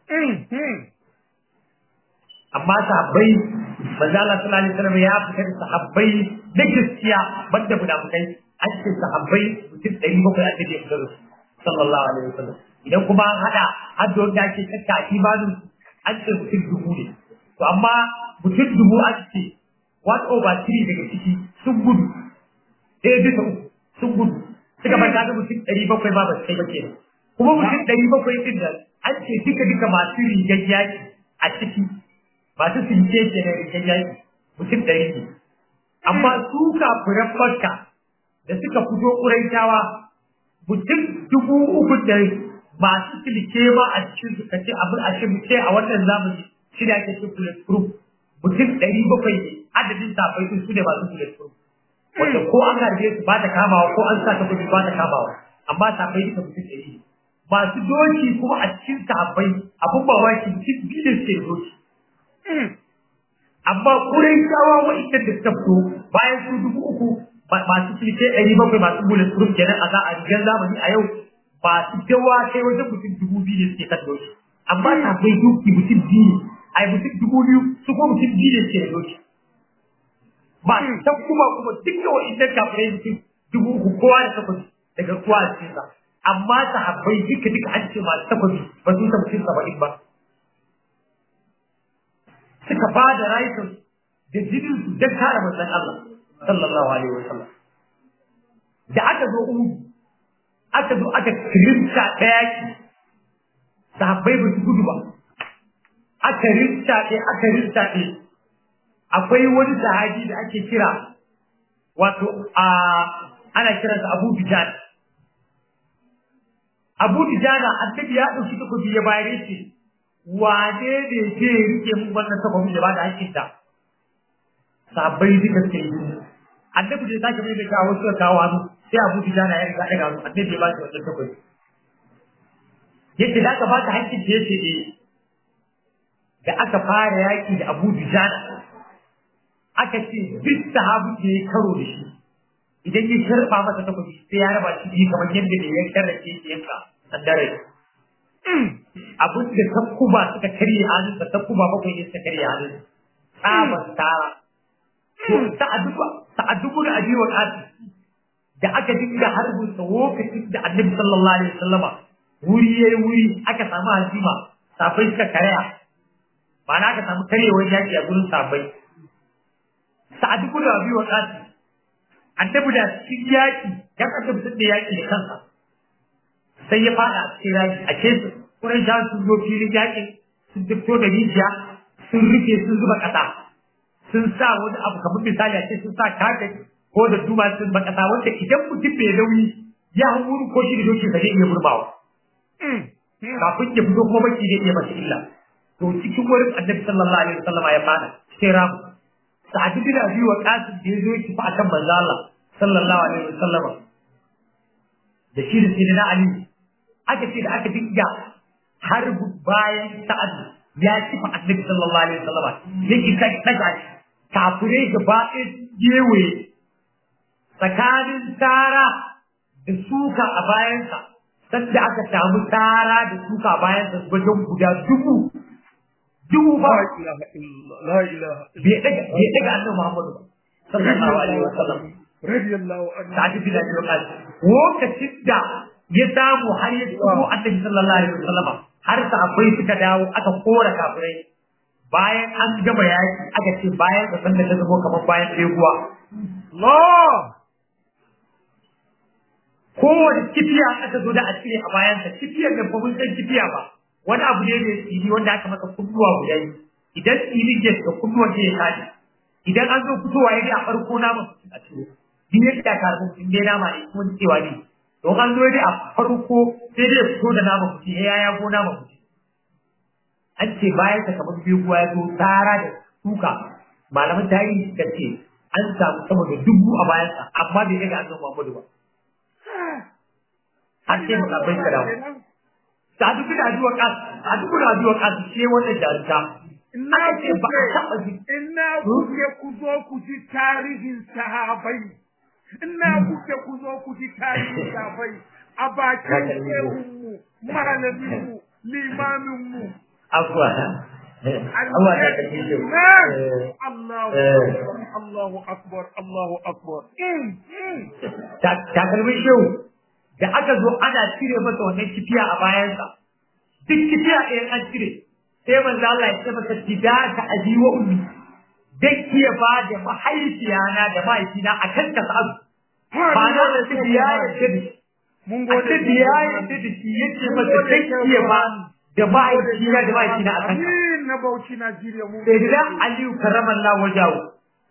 amma sahabbai manzo Allah sallallahu alaihi wasallam ya fitar da sahabbai da gaskiya banda munafikai an ce sahabbai mutum ɗari bakwai ake da fitar su sallallahu alaihi wasallam idan kuma an hada har da wanda ake kakka imanin an ce mutum dubu ne to amma mutum dubu an ce one over three daga ciki sun gudu ɗaya bisa uku sun gudu suka manta da mutum ɗari bakwai ba ba su kai ba kenan kuma mutum ɗari bakwai ɗin nan an ce duka duka masu rigar yaƙi a ciki masu sinke ke da rigar yaƙi mutum ɗari ne amma su kafiran Makka da suka fito Quraishawa mutum dubu uku da masu silke ma a cikin su kace abin a ce muke a wannan zamani shi da ake cikin bulletproof mutum ɗari bakwai ne adadin safai sun su ne masu bulletproof wanda ko an harbe su ba ta kamawa ko an sa ta kudi ba ta kamawa amma safai duka mutum ɗari ne masu doki kuma a cikin sahabbai abin mamaki mutum biyu da suke da doki amma Quraishawa wa'inda da suka fito bayan su dubu uku masu silke ɗari bakwai masu bulletproof kenan a za a rigar zamani a yau ba su dawa kai wajen mutum dubu biyu ne suke kan doki amma sahabbai doki mutum biyu ne ai mutum dubu biyu su kuma mutum biyu ne suke da doki ba ta kuma kuma duka wa'inda kafirai mutum dubu uku kowa da takwas daga kowa a cikin sa amma sahabbai duka duka an ce masu takwas ba su ta mutum saba'in ba suka ba da rayukan da jinin su don kare manzon Allah sallallahu alaihi wa sallam da aka zo Uhud aka zo aka kirinta ɗaya ki sahabbai ba su gudu ba aka rinta ɗaya aka rinta ɗaya akwai wani sahabi da ake kira wato a ana kiransa Abu Bijan Abu Bijana annabi ya ɗauki takobi ya bayar shi wane ne ke rike mun wannan takobin da ba da hakkinta sabai duka suke yi annabi da sake mai da kawo suka kawo hannu sai Abu Bijana ya riga daga hannu annabi ya ba shi wannan takobi yace da ka ba ta hakkin da yace eh da aka fara yaki da Abu Bijana aka ce duk sahabu da ya karo da shi idan ya sharba masa takobi sai ya raba shi kamar yadda ne ya sharrace shi yanka sandare abin da takkuba suka karye hannun da takkuba bakwai ne suka karye hannun tsaban tara to sa'aduba sa'adubu da abiwa kasi da aka dinga harbin sa lokacin da annabi sallallahu alaihi wasallama wuri yayi wuri aka samu hazima safai suka karya ma'ana aka samu karyewar yaki a gurin safai sa'adubu da abiwa kasi annabi da cikin yaki ya annabi sun da yaki da kansa sai ya fada a cikin raki a ce kuran sha sun zo filin yakin sun fito da rijiya sun rufe sun zuba kasa sun sa wani abu kamar misali a ce sun sa kafet ko da duma sun ba kasa wanda idan mutum bai nauyi ya hau ko shi da doki sa zai iya burbawa kafin ya fito kuma baki zai iya masa illa to cikin wurin annabi sallallahu alaihi wasallam ya fada sai ramu sa'ad bin abi wa qasim da yazo yake fa akan manzo Allah sallallahu alaihi wasallam da shi da sayyidina ali aka ce da aka dinga har bayan sa'ad ya ci fa annabi sallallahu alaihi wasallam yake kai daga kafirai gaba ɗaya gewe tsakanin tara da suka a bayansa sanda aka samu tara da suka a bayansa wajen guda dubu dubu ba la ilaha bai daga bai daga annabi Muhammadu ba sallallahu alaihi wasallam radiyallahu anhu sa'ad bin abi waqas lokacin da ya samu har ya tuko annabi sallallahu alaihi wasallam har sahabbai suka dawo aka kora kafirai bayan an gama yaki aka ce bayan da sanda ta zama kamar bayan ɗeguwa Allah kowane kifiya aka zo da a cire a bayansa kifiyar da ba mun san kifiya ba wani abu ne mai tsini wanda aka masa kunnuwa guda biyu idan tsini ke da kunnuwan ne ya kaji idan an zo fitowa ya ga a farko naman a ciro din yadda ka rubu in dai nama ne kuma cewa ne don an zo dai a farko sai dai fito da nama mutum ya ya go nama mutum an ce bayan ka kamar biyu ya zo tsara da tuka malaman tarihi suka ce an samu sama da dubu a bayansa amma bai ga an zo Muhammadu ba har sai musabai ka dawo sadu bin aduwa kas sadu bin aduwa kas ce wannan jarumta Ina aka ce ba a taɓa kuke, ji ina kuke ku zo ku ji tarihin sahabai. Ina kuke ku zo ku ji tarihin sahabai a bakin shehunmu, malaminmu, limaminmu. afuwa Allah ya kace shi Allahu Eh. akbar, Allahu akbar, Allahu akbar. Mm, mm. takalmin shehu da aka zo ana cire masa wannan kifiya a bayansa duk kifiya ɗayan an cire sai manzo Allah ya ce masa fidaka abi wa ummi dan kiya ba da mahaifiyana da mahaifina a kan ka sa'adu ba na da su biya ya ce da shi Mun a gode. ce biya ya ce da shi yace masa dan kiya ba da mahaifina da mahaifina a kan ka Amin na Bauchi Najeriya mun sai da Aliyu karramallahu wajahu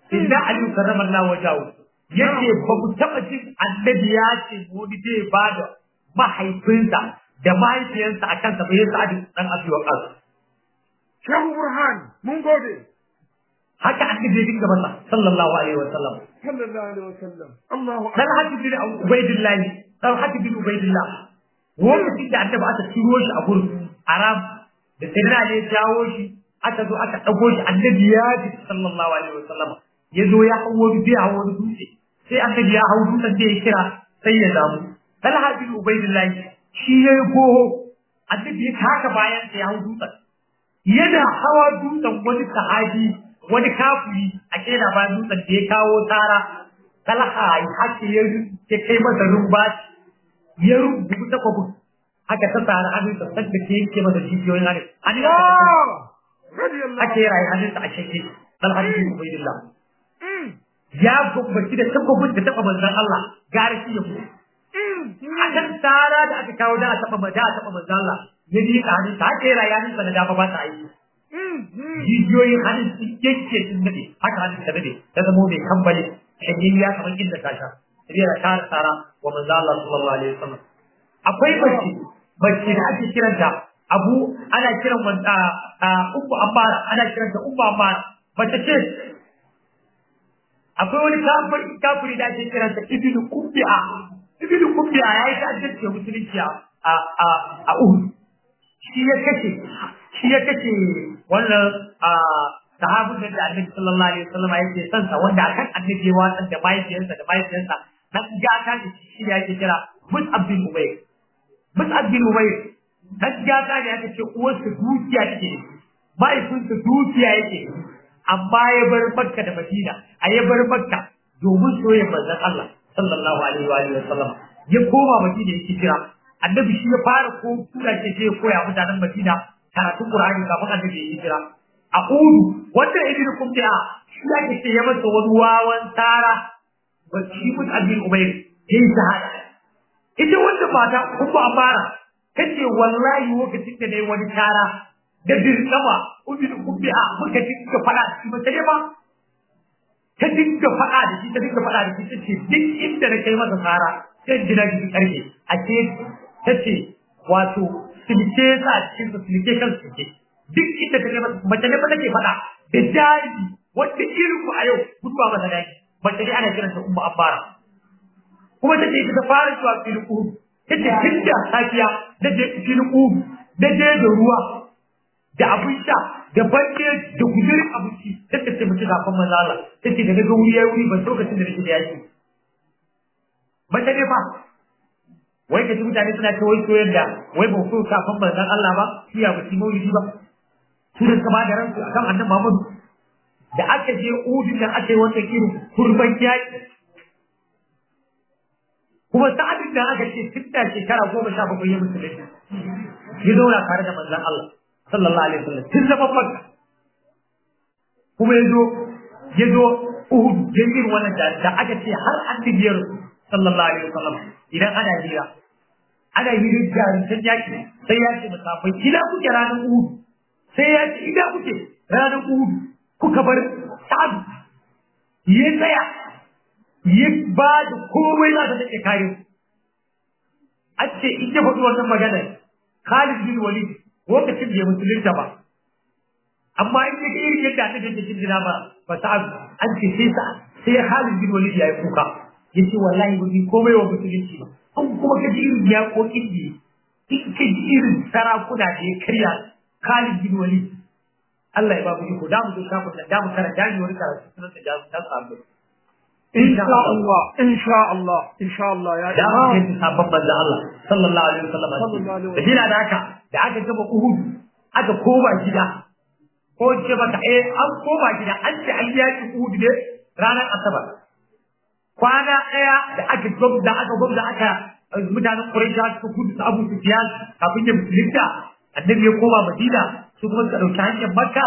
inda Ali karramallahu wajahu yace ba ku taba jin annabi ya ce wani zai ba da mahaifinsa da mahaifiyarsa a kansa bai sa'ad dan abi waqas Shehu Burhan mun gode haka annabi ya dinga masa sallallahu alaihi wa sallam sallallahu alaihi wasallam Allahu dan hadi bin ubaidillah dan hadi bin ubaidillah lokacin da annabi aka turo shi a gurin arab da sayyidina ne ya jawo shi aka zo aka dago shi annabi ya ji sallallahu alaihi wa sallam ya zo ya hawo bi hawo wani dutse sai annabi ya hawo dutsen da ya kira sai ya damu talha bin ubaidillah shi ya yi goho annabi ya taka bayan sai ya hawo dutsen yana hawa dutsen wani sahabi wani kafiri a kera bayan dutsen da ya kawo tara talha ya hake ya ya kai masa rumbaci ya rubuta kwabin haka ta tsara hannunsa sadda ke yanke masa jijiyoyin hannun hannun Allah radiyallahu ake rayu hannunsa a shake talha bin ubaidillah ya gumbaci da tabbabin da taba manzon Allah gare shi ya mutu a kan tsara da aka kawo da a taba da a taba manzon Allah ya ni ka hannun ta haka ya rayu hannunsa da dama ba ta aiki jijiyoyin hannun sun yanke sun nade haka hannun ta nade ta zama mai kambale shagin ya kamar inda ta sha sai ya kara tsara wa manzon Allah sallallahu alaihi wasallam akwai mace mace da ake kiranta abu ana kiran wanda ummu ammara ana kiranta ummu ammara mace ce akwai wani kafiri kafiri da ake kiransa ibnu kubbi'a ibnu kubbi'a yayi ta'addanci wa musulunci a a a Uhud shi ya kace shi ya kace wannan a sahabin da Annabi sallallahu alaihi wasallam yake son sa wanda akan Annabi ya watsar da mahaifiyarsa da mahaifiyarsa dan gata da shi ya ke kira Mus'ab bin Umayr Mus'ab bin Umayr dan gata ne aka ce uwarsa dukiya take mahaifinsa dukiya yake amma ya bar Makka da Madina a ya bar Makka domin soyayya manzon Allah sallallahu alaihi wa alihi wasallam ya koma Madina yake kira annabi shi ya fara ko tura ce sai ya koya mutanen Madina karatun Qur'ani kafin annabi ya hijira a Udu wanda ibnu Kumti'a shi yake ce ya masa wani wawan tara ba shi mun abin Umayr yayi shahada ita wanda mata kuma amara kace wallahi lokacin da nayi wani tara da dirkama ubin kubbi'a muka dinga fada da shi ba sai ba ta dinga fada da shi ta dinga fada da shi tace duk inda na kai masa tsara sai jira shi karfe a ce tace wato silke sa cikin su silke kan silke duk inda ta kai masa mace ne ba take fada da jari wanda irin ku a yau guduwa masa daki mace ne ana kiranta ummu abbara kuma tace ita ta fara zuwa filin uhud tace tunda safiya da je filin uhud da je da ruwa da abin sha da banke da gudurin abinci sai ta ce mutu kafin manzo Allah sai ce daga wuri yayi wuri ban lokacin da nake da yaki mace ne fa wai kaji mutane suna ce wai soyayya da wai ba so kafin manzo Allah ba shi ya mutu maulidi ba su da kama da ransu akan annabi Muhammad da aka je udin da aka yi wannan irin kurban yaki kuma sa'adin da aka ce tun da shekara goma sha bakwai ya musulunci ya zauna tare da manzon Allah sallallahu alaihi wasallam tun zama makka kuma yazo yazo uhud jami'in wannan da, da aka ce har annabiyar sallallahu alaihi wasallam idan ana hira ana hirin jarintan yaki sai ya ce musafai ina kuke ranar uhud sai ya ce ina kuke ranar uhud kuka bar sa'ad ya tsaya ya ba da komai za ta take kare an ce in ya faɗi wannan maganar Khalid bin Walid lokacin bai musulunta ba amma in kaga irin yadda aka ga cikin jina ba ba ta an ce sai sa sai Khalid bin Walid ya yi kuka yace wallahi ba ni komai wa musulunci ba an kuma ka ji irin ya kokin da in ka ji irin sarakuna da ya karya Khalid bin Walid Allah ya ba mu iko da mu zo kafin da mu karanta ni wani karatu sunan da jazu ta sabu insha Allah insha Allah insha Allah ya da mu yi sabon manzo Allah sallallahu alaihi wasallam Sallallahu alaihi da dina da haka da aka gaba Uhud aka koma gida ko ce maka eh an koma gida an ce an yaki Uhud ne ranar Asabar kwana daya da aka gwamza aka gwamza aka mutanen Quraysh suka gudu su Abu Sufyan kafin ya musulunta annabi ya koma Madina su kuma suka dauki hanyar Makka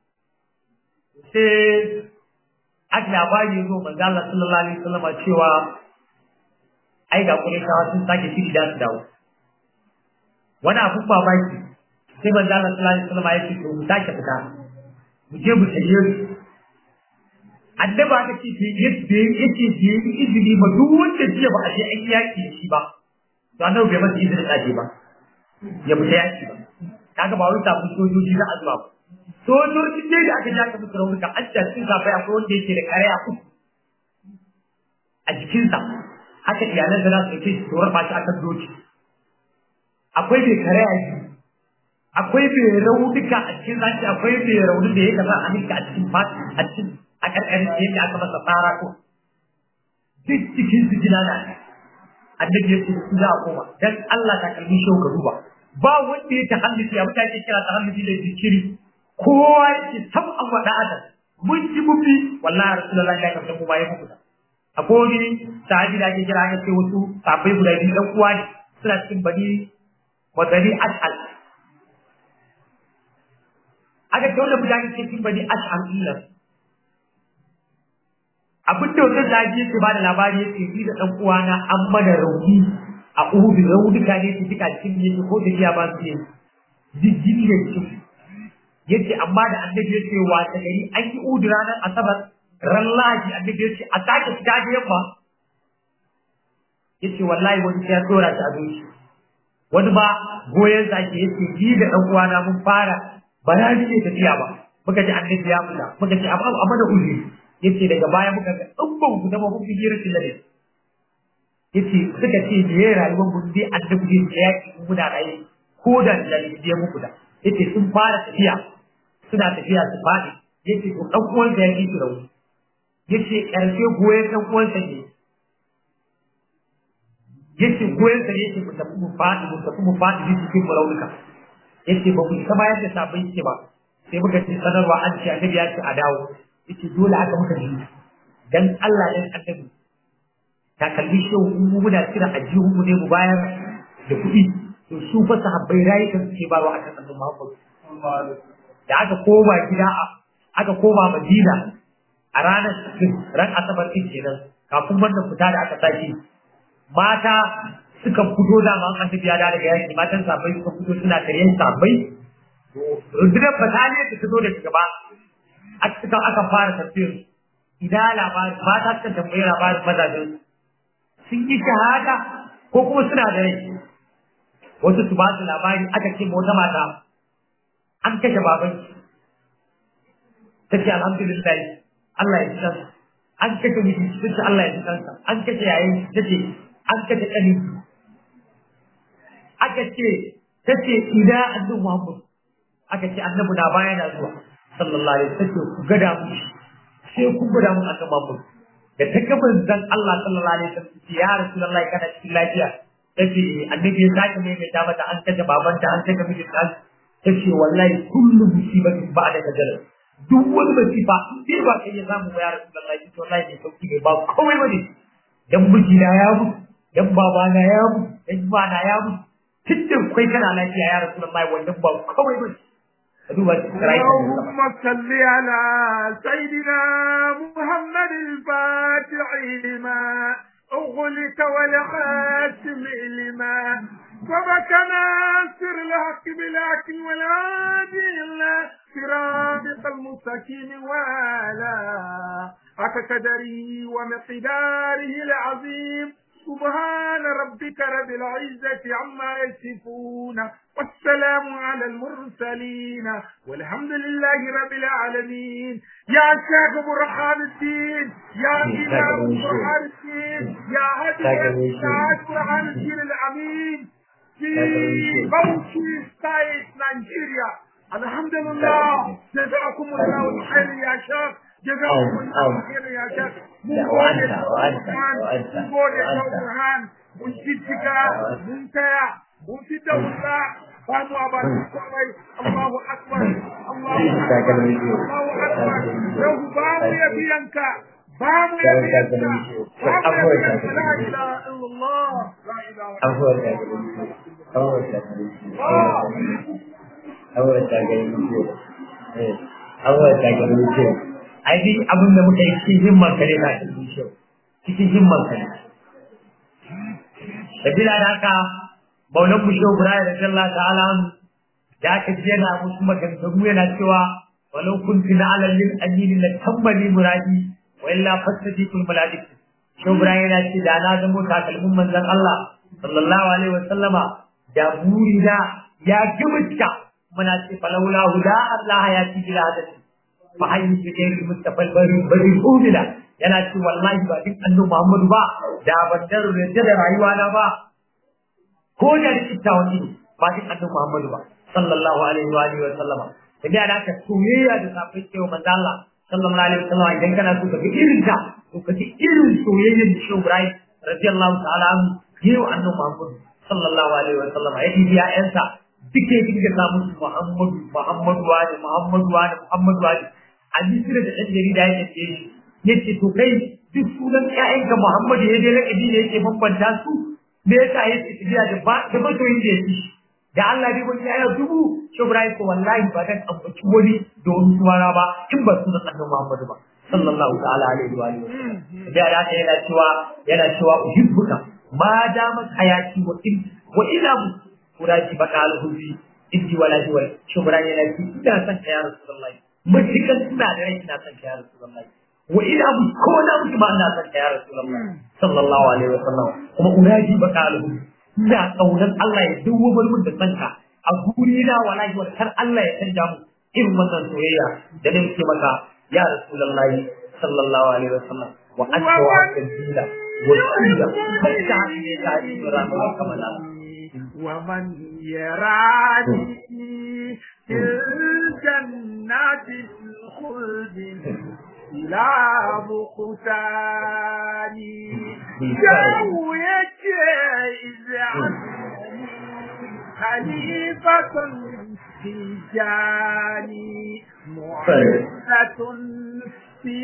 sai aka labari zo manzo Allah sallallahu alaihi wasallam cewa ai ga Qurayshawa sun sake shiri da su dawo wani abun babaki sai manzo Allah sallallahu alaihi wasallam ya ce to mu sake fita mu je mu tsaye su annaba ta ce yadda yake da yi izini ba duk wanda jiya ba a je an yaki da shi ba to annabi bai masa izinin tsaje ba ya fita yaki ba kaga ba wai sabon sojoji za a zuwa ba sojoji ne da aka jaka musu raunuka an ta cikin zafai akwai wanda yake da kare a uku a jikinsa haka iyalan da za su kai su tsoron ba shi akan doki akwai mai kare a jiki akwai mai raunuka a cikin zaki akwai mai raunin da ya kasa a nika a cikin fati a cikin a karkarin da yake aka masa tsara ko duk cikin su jina na annabi ya ce su za a koma dan Allah ta kalmi shi ka duba ba wanda ya tahalluki abin da ake kira tahalluki da zikiri kowa yake sam an faɗa adam mun ji mufi wallahi rasulullahi ya kamta mu bayan muku da akwai wani sahabi da ake kira aka ce wasu sahabbai guda biyu dan uwa ne suna cikin bani wadani ash'al aka ce wanda mutane ke cikin bani ash'al illan abin da wannan sahabi yake ba da labari yake ni da dan uwana an mana rauni a uhudu raunuka ne su duka cikin yake ko da iya ba su ne jijjini da cikin yace amma da annabi yace wa ta gari an yi udu ranar asabar ran lahi annabi yace a sake fita da yamma yace wallahi wani ya dora ta a zuci wani ba goyen sa ke yace ni da dan uwana mun fara ba na rike tafiya ba muka ji annabi ya fita muka ce amma amma da uzuri yace daga baya muka ga dubban ku da mun fi rashin lade yace suka ce da yayin rayuwar mun dai annabi ya yaki muna raye ko da lalle ya muku da yace sun fara tafiya suna tafiya su faɗi yace to dan uwansa ya ki su rauni yace karshe goyen dan uwansa ne yace goyen sa yake mu tafi mu faɗi mu tafi mu faɗi duk cikin raunuka yace ba mu kama yadda sabon yake ba sai muka ci sanarwa an ce annabi ya ce a dawo yace dole aka muka ji dan Allah dan annabi ta kalli shi mu muna kira ajihun mu ne mu bayar da kuɗi to su fa sahabbai rayukan suke barwa akan annabi Muhammad da aka koma gida aka koma Madina a ranar ran asabar din kenan kafin wannan fita da aka tashi mata suka fito da ma an tafiya da daga yaki matan sabai suka fito suna karyan sabai rundunar bataliya da ta zo da gaba a cikin aka fara tafiyar idan labarin mata suka tambayi labarin mazajen sun yi shahada ko kuma suna da rai wasu su ba su labari aka ce wata mata an kashe baban ta ce alhamdulillah Allah ya san an kashe miji ta ce Allah ya san an kashe yayin ta ce an kashe ƙani aka ce ta ce ina annabi Muhammad aka ce annabi na baya na zuwa sallallahu alaihi wasallam ku gada mu sai ku gada mu annabi Muhammad da ta gaba zan Allah sallallahu alaihi wasallam ya rasulullahi kana cikin lafiya tace annabi ya sake mai mai mata an kaje babanta an kaje mijinta tace wallahi kullu musibatin ba'da kadar duk wani masifa in dai ba kai ya samu ya rasulullahi to wallahi ne sauki ne ba komai bane dan mijina ya mutu dan babana ya mutu dan bana ya mutu tunda kai kana lafiya ya rasulullahi wannan ba komai bane اللهم صل على سيدنا محمد الفاتح لما أغلق والخاتم لما سبك ناصر الحق بالحق والهادي إلى صراطك المستقيم وعلى حق قدره ومقداره العظيم سبحان ربك رب العزة عما يصفون والسلام على المرسلين والحمد لله رب العالمين يا شيخ برهان الدين يا إمام برهان الدين يا هدي يا برهان الدين الأمين في بوشي ستايت نيجيريا الحمد لله جزاكم الله الخير يا شيخ جزاكم الله خير يا شيخ mun gode mun gode Burhan mun jijjiga mun taya mun fita wuta ba mu a bari komai Allahu akbar Allahu akbar Allahu akbar yau ba mu ya biyanka ba mu ya biyanka ba mu ya biyanka la ilaha illallah la ilaha illallah ai dai abin da muka yi cikin himman ka ne na cikin shi cikin himman ka ne sabila da haka maulan mu shehu ibrahim radiyallahu ta'ala da aka ji yana musu maganganu yana cewa walau kuntu na alal lil amin la tammali muradi wa illa fastajitul malaikatu shi Ibrahim yana ce da na zamo takalmin manzon Allah sallallahu alaihi wa sallama da burina ya gumutta muna ce falawla huda Allah ya ci bila hadati fa hayyu bi ghairi mustafal bari bari umila yana ce wallahi ba duk annabi Muhammadu ba da ban da da rayuwa na ba ko da kitta wani ba duk annabi Muhammadu ba sallallahu alaihi wa alihi wa sallama tabi da ka soyayya da safin cewa manzo Allah sallallahu alaihi wa sallama idan kana so ka ga irin ta to ka ji irin soyayyar da Shehu Ibrahim radiyallahu ta'ala anhu yayi wa annabi Muhammadu sallallahu alaihi wa sallama ya dibi ya'yansa duke dinga samu Muhammadu Muhammadu wa Muhammadu wa Muhammadu wa a misira da ɗan jarida ya ce shi yace to kai duk sunan ƴaƴanka Muhammadu ya je lakabi ne yake bambanta su me yasa yake tafiya da ba da masoyin da yake da Allah bai wani ƴaƴa dubu Ibrahim ko wallahi ba dan ambaci wani da wani suwara ba in ba sunan Annabi Muhammadu ba sallallahu ta'ala alaihi wa alihi da ya ta yana cewa yana cewa uhibbuka ma damat hayati wa in wa ila kuraji baka alhubi inji wala jiwal Ibrahim yana ce ina son ka ya Rasulullahi matukan suna da rai ina son ka ya Rasulullahi wa ina bu ko na mutu ba ina son ka ya Rasulullahi sallallahu alaihi wa sallam kuma uraji baka alhubi ina kaunar Allah ya dawo mun da sanka a guri na wallahi wa kar Allah ya canja mu irin wannan soyayya da nan ke maka ya Rasulullahi sallallahu alaihi wa sallam wa aswa wa sabila wa sila hatta ne ta yi ranar kamar ومن يراني في الجنات الخلد إلى بقتاني جو يجيز عني خليفة في جاني معزة في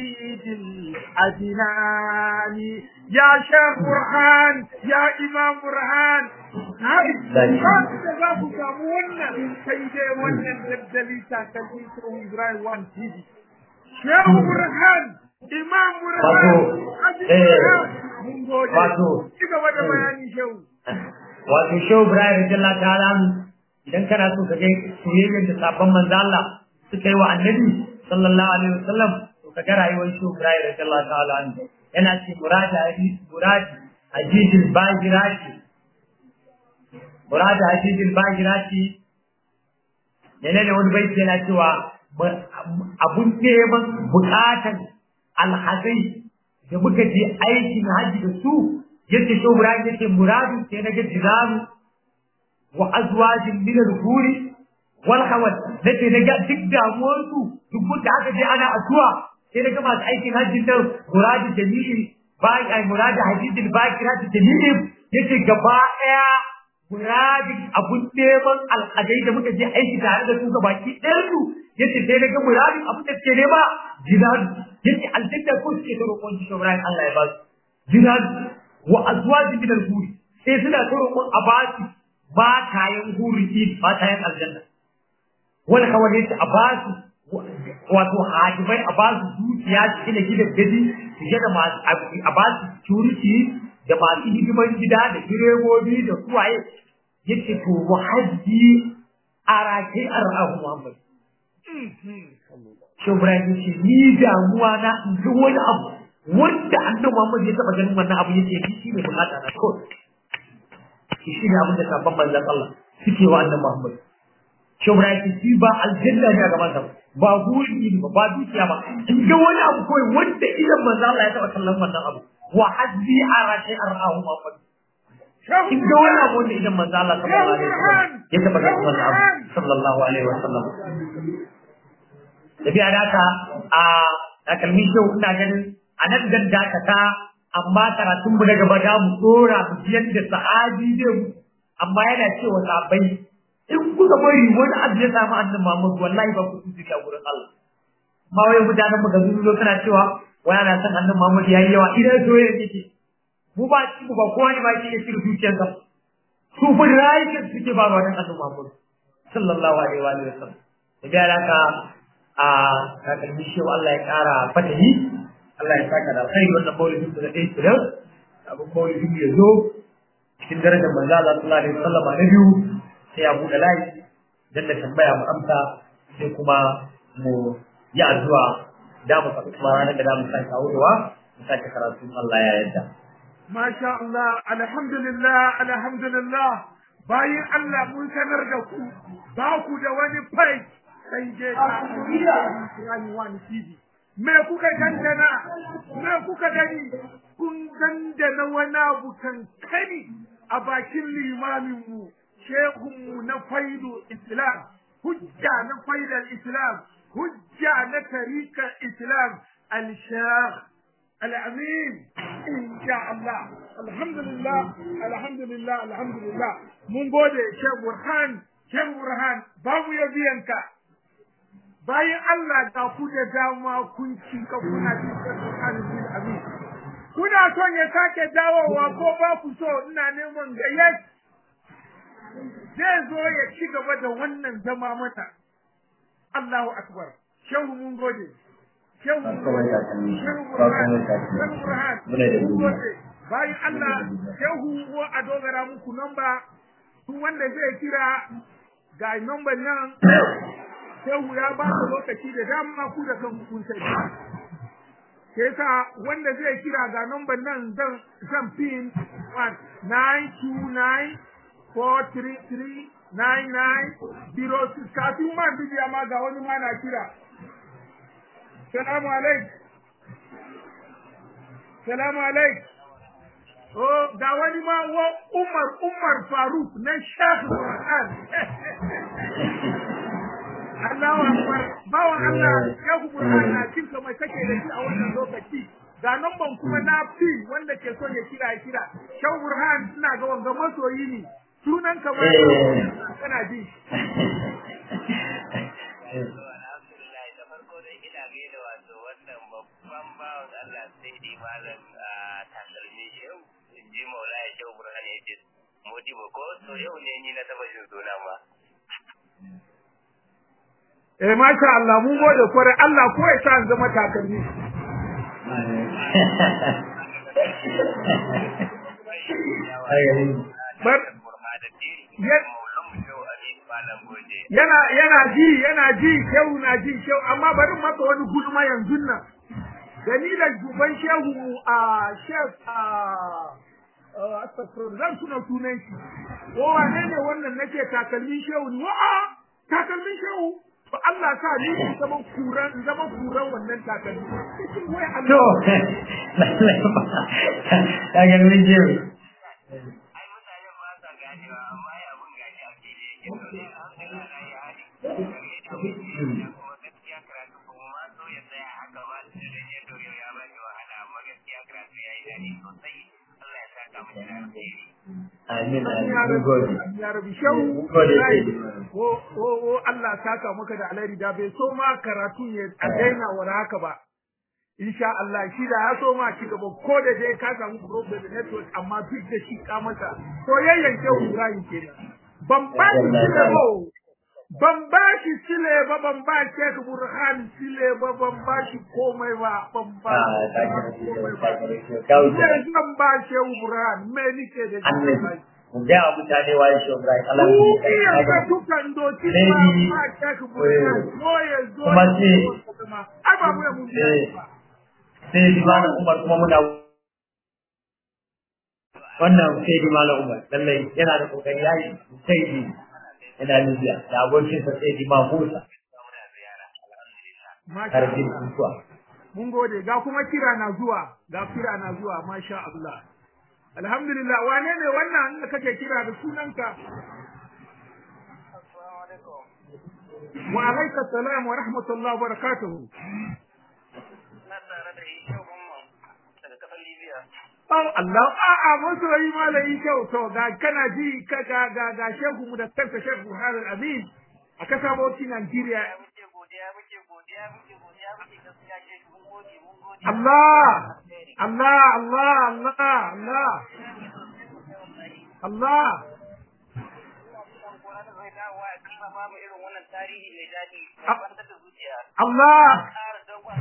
الأدنان يا شيخ برهان يا إمام برهان da za ku samu wannan sai dai wannan daddali takalmi tsohon Ibrahim One TV. Shehu Burhan, Imam Burhan, Haji Burhan, mun gode. Wato, ci gaba da bayani Shehu. Wato Shehu Ibrahim Radiyallahu ta'ala idan kana so ka ga soyayyar da sabon manzo Allah suka yi wa Annabi sallallahu alaihi wasallam to ka ga rayuwar Shehu Ibrahim Radiyallahu ta'ala yana ce murada hadisi muradi ajijil bajirati murada hadisin bahira ce menene wani baiti yana cewa abun neman bukatan alhazai da muka je aikin haji da su yace to muradi yace muradu sai na ga jiraru wa azwajin min al-huri wal khawat nace na ga duk damuwar su duk da aka je ana asuwa sai na ga masu aikin haji da muradi jami'i bai ai muradi hadisin bahira ta jami'i yace gaba daya muradin abun neman alhadai da muka je aiki tare da su ga baki ɗayan su yace sai na ga muradin abun da suke nema jihad yace aljanna ko suke da roƙon shi Ibrahim Allah ya ba su jihad wa azwaji min al-huri sai suna ta roƙon a ba su ba kayan huri ba kayan aljanna wani kawai yace a ba su wato hajimai a ba su dukiya su gina gidan gadi su gina masu a ba su security da masu hidimar gida da direbobi da suwaye yake to muhajji a rake a ra'ahu Muhammad. Shi Ibrahim ce ni damuwa na in ji wani abu wanda annabi Muhammad ya taba ganin wannan abu yake shi shi ne bukata na kawai. Shi shi ne abin da sabon manzon Allah suke wa annabi Muhammad. Shi Ibrahim ce shi ba aljanna ne a gaban sa ba guri ne ba ba dukiya ba in ga wani abu kawai wanda idan manzon Allah ya taba kallon wannan abu wa hasbi arashe arahu Muhammad. in ga wani abu wanda idan manzo Allah sallallahu alaihi wasallam ya taba ga wannan abu sallallahu alaihi wasallam da biya da ka a takalmin shau ina ganin a nan dan dakata amma karatun mu daga bada mu dora mu yadda sahabi zai mu amma yana cewa sahabbai in kuka bari wani abu ya samu annabi Muhammad wallahi ba ku tuji a gurin Allah ma wai mutanen mu ga zuwa kana cewa wani ana san annabi Muhammad yayi yawa idan soyayya yake mu ba ci ba kowa ne ba shi ya shirya zuciyarsa su fi rayuwar suke ba wa dan annabi Muhammad sallallahu alaihi wa sallam da ga alaka a kakalmi shi Allah ya kara fatahi Allah ya saka da alkhairi wannan maulidin da dai tsira abin maulidin ya zo cikin darajar manzo Allah sallallahu alaihi wa sallam na biyu sai ya buɗe layi dan da tambaya mu amsa sai kuma mu yi addu'a da mu faɗi kuma ranar da za mu sake aurewa mu sake karatu Allah ya yarda Masha Allah, alhamdulillah, alhamdulillah, bayan Allah mun sanar da ku, ba ku da wani fai sai je ta Ibrahim Wani TV. Me kuka dandana, me kuka gani, kun dandana wani abu kankani a bakin limaminmu, shehunmu na faidu Islam, hujja na faidar Islam, hujja na tarikar Islam, al-Shekh الأمين إن شاء الله الحمد لله الحمد لله الحمد لله من gode Sheikh Burhan Sheikh Burhan babu yabiyanka bayan Allah da ku da dama kun cika kuna cikin Burhan bin Amin kuna son ya sake dawowa ko ba ku so ina neman gayyat zai zo ya ci gaba da wannan zama mata Allahu akbar shehu mun gode shehu bayan Allah shehu wa a dogara muku namba duk wanda zai kira ga number nan shehu ya ba da lokaci da dama ku da kan kun sai ke sa wanda zai kira ga number nan zan zan pin 929 433 9906 kafin ma bidiya ma ga wani ma na kira Salamu alaik. Salamu alaik. Oh, ga wani ma wa Umar Umar Faruk na Sheikh Quran. Allahu Akbar. Bawan Allah Sheikh Quran na cin mai kake da shi a wannan lokaci. Ga namban kuma na fi wanda ke son ya kira ya kira. Sheikh Burhan ina ga wanga masoyi ne. Sunan kamar kana ji. babban bawan Allah sai dai malam takalmi yau in ji maula ya kyau burhan ya ce modi ba ko to yau ne ni na taba jin suna ma Eh masha Allah mun gode kware Allah ko ya sa zama takalmi Bar yana yana ji yana ji shehu na ji shehu amma bari maka wani gulma yanzu nan dalilan duban shehu a shef a astagfirullah zan tuna sunan shi ko wane ne wannan nake takalmin shehu ne wa'a takalmin shehu to Allah sa ni in zama kuran zama kuran wannan takalmi wai to takalmin shehu ai mutane ba sa ganewa amma ya abun gashi a fili yake to ne alhamdulillah na yi hali kuma gaskiya karatu kuma ma so ya tsaya haka ba da rage to yau ya ba shi wahala amma gaskiya karatu ya yi daɗi sosai Allah ya saka mu da alheri amin amin mun gode ya rabi shehu mun gode ko ko ko Allah saka maka da alheri da bai so ma karatu ya a daina wani haka ba insha Allah shi da ya so ma ci gaba ko da dai ka samu problem network amma duk da shi ka masa to yayyan shehu Ibrahim kenan ban ba shi sile ba ban ba shi sile ba ban ba Sheikh Burhan sile ba ban ba shi komai ba ban ba shi komai ba zai zan ba Shehu Burhan me nike da shi mun ga mutane waye shi Ibrahim Allah ya Dukiyar ka dukan doki ba ba Sheikh Burhan ko ya zo Kuma ce ai ba mu ya mun ba sai di malam Umar kuma muna wannan sai di malam Umar lallai yana da kokari yayi sai di yana Libya da abokin sa sai di Mahmusa karfin kuwa mun gode ga kuma kira na zuwa ga kira na zuwa masha Allah alhamdulillah wane ne wannan da kake kira da sunanka wa alaika salam wa rahmatullahi wa barakatuhu na tare da shi yau daga kasar Libya Oh Allah a'a masoyi malami kyau to ga kana ji ka ga ga ga shehu mu da kansa shehu Harun Amin a kasa bauchi Nigeria muke godiya muke godiya muke godiya muke gaskiya ke mun gode mun gode Allah Allah Allah Allah Allah Allah Alƙur'ani zai dawo ya kima babu irin wannan tarihi mai daɗi Ah. kwantar da zuciya Allah ƙara dogon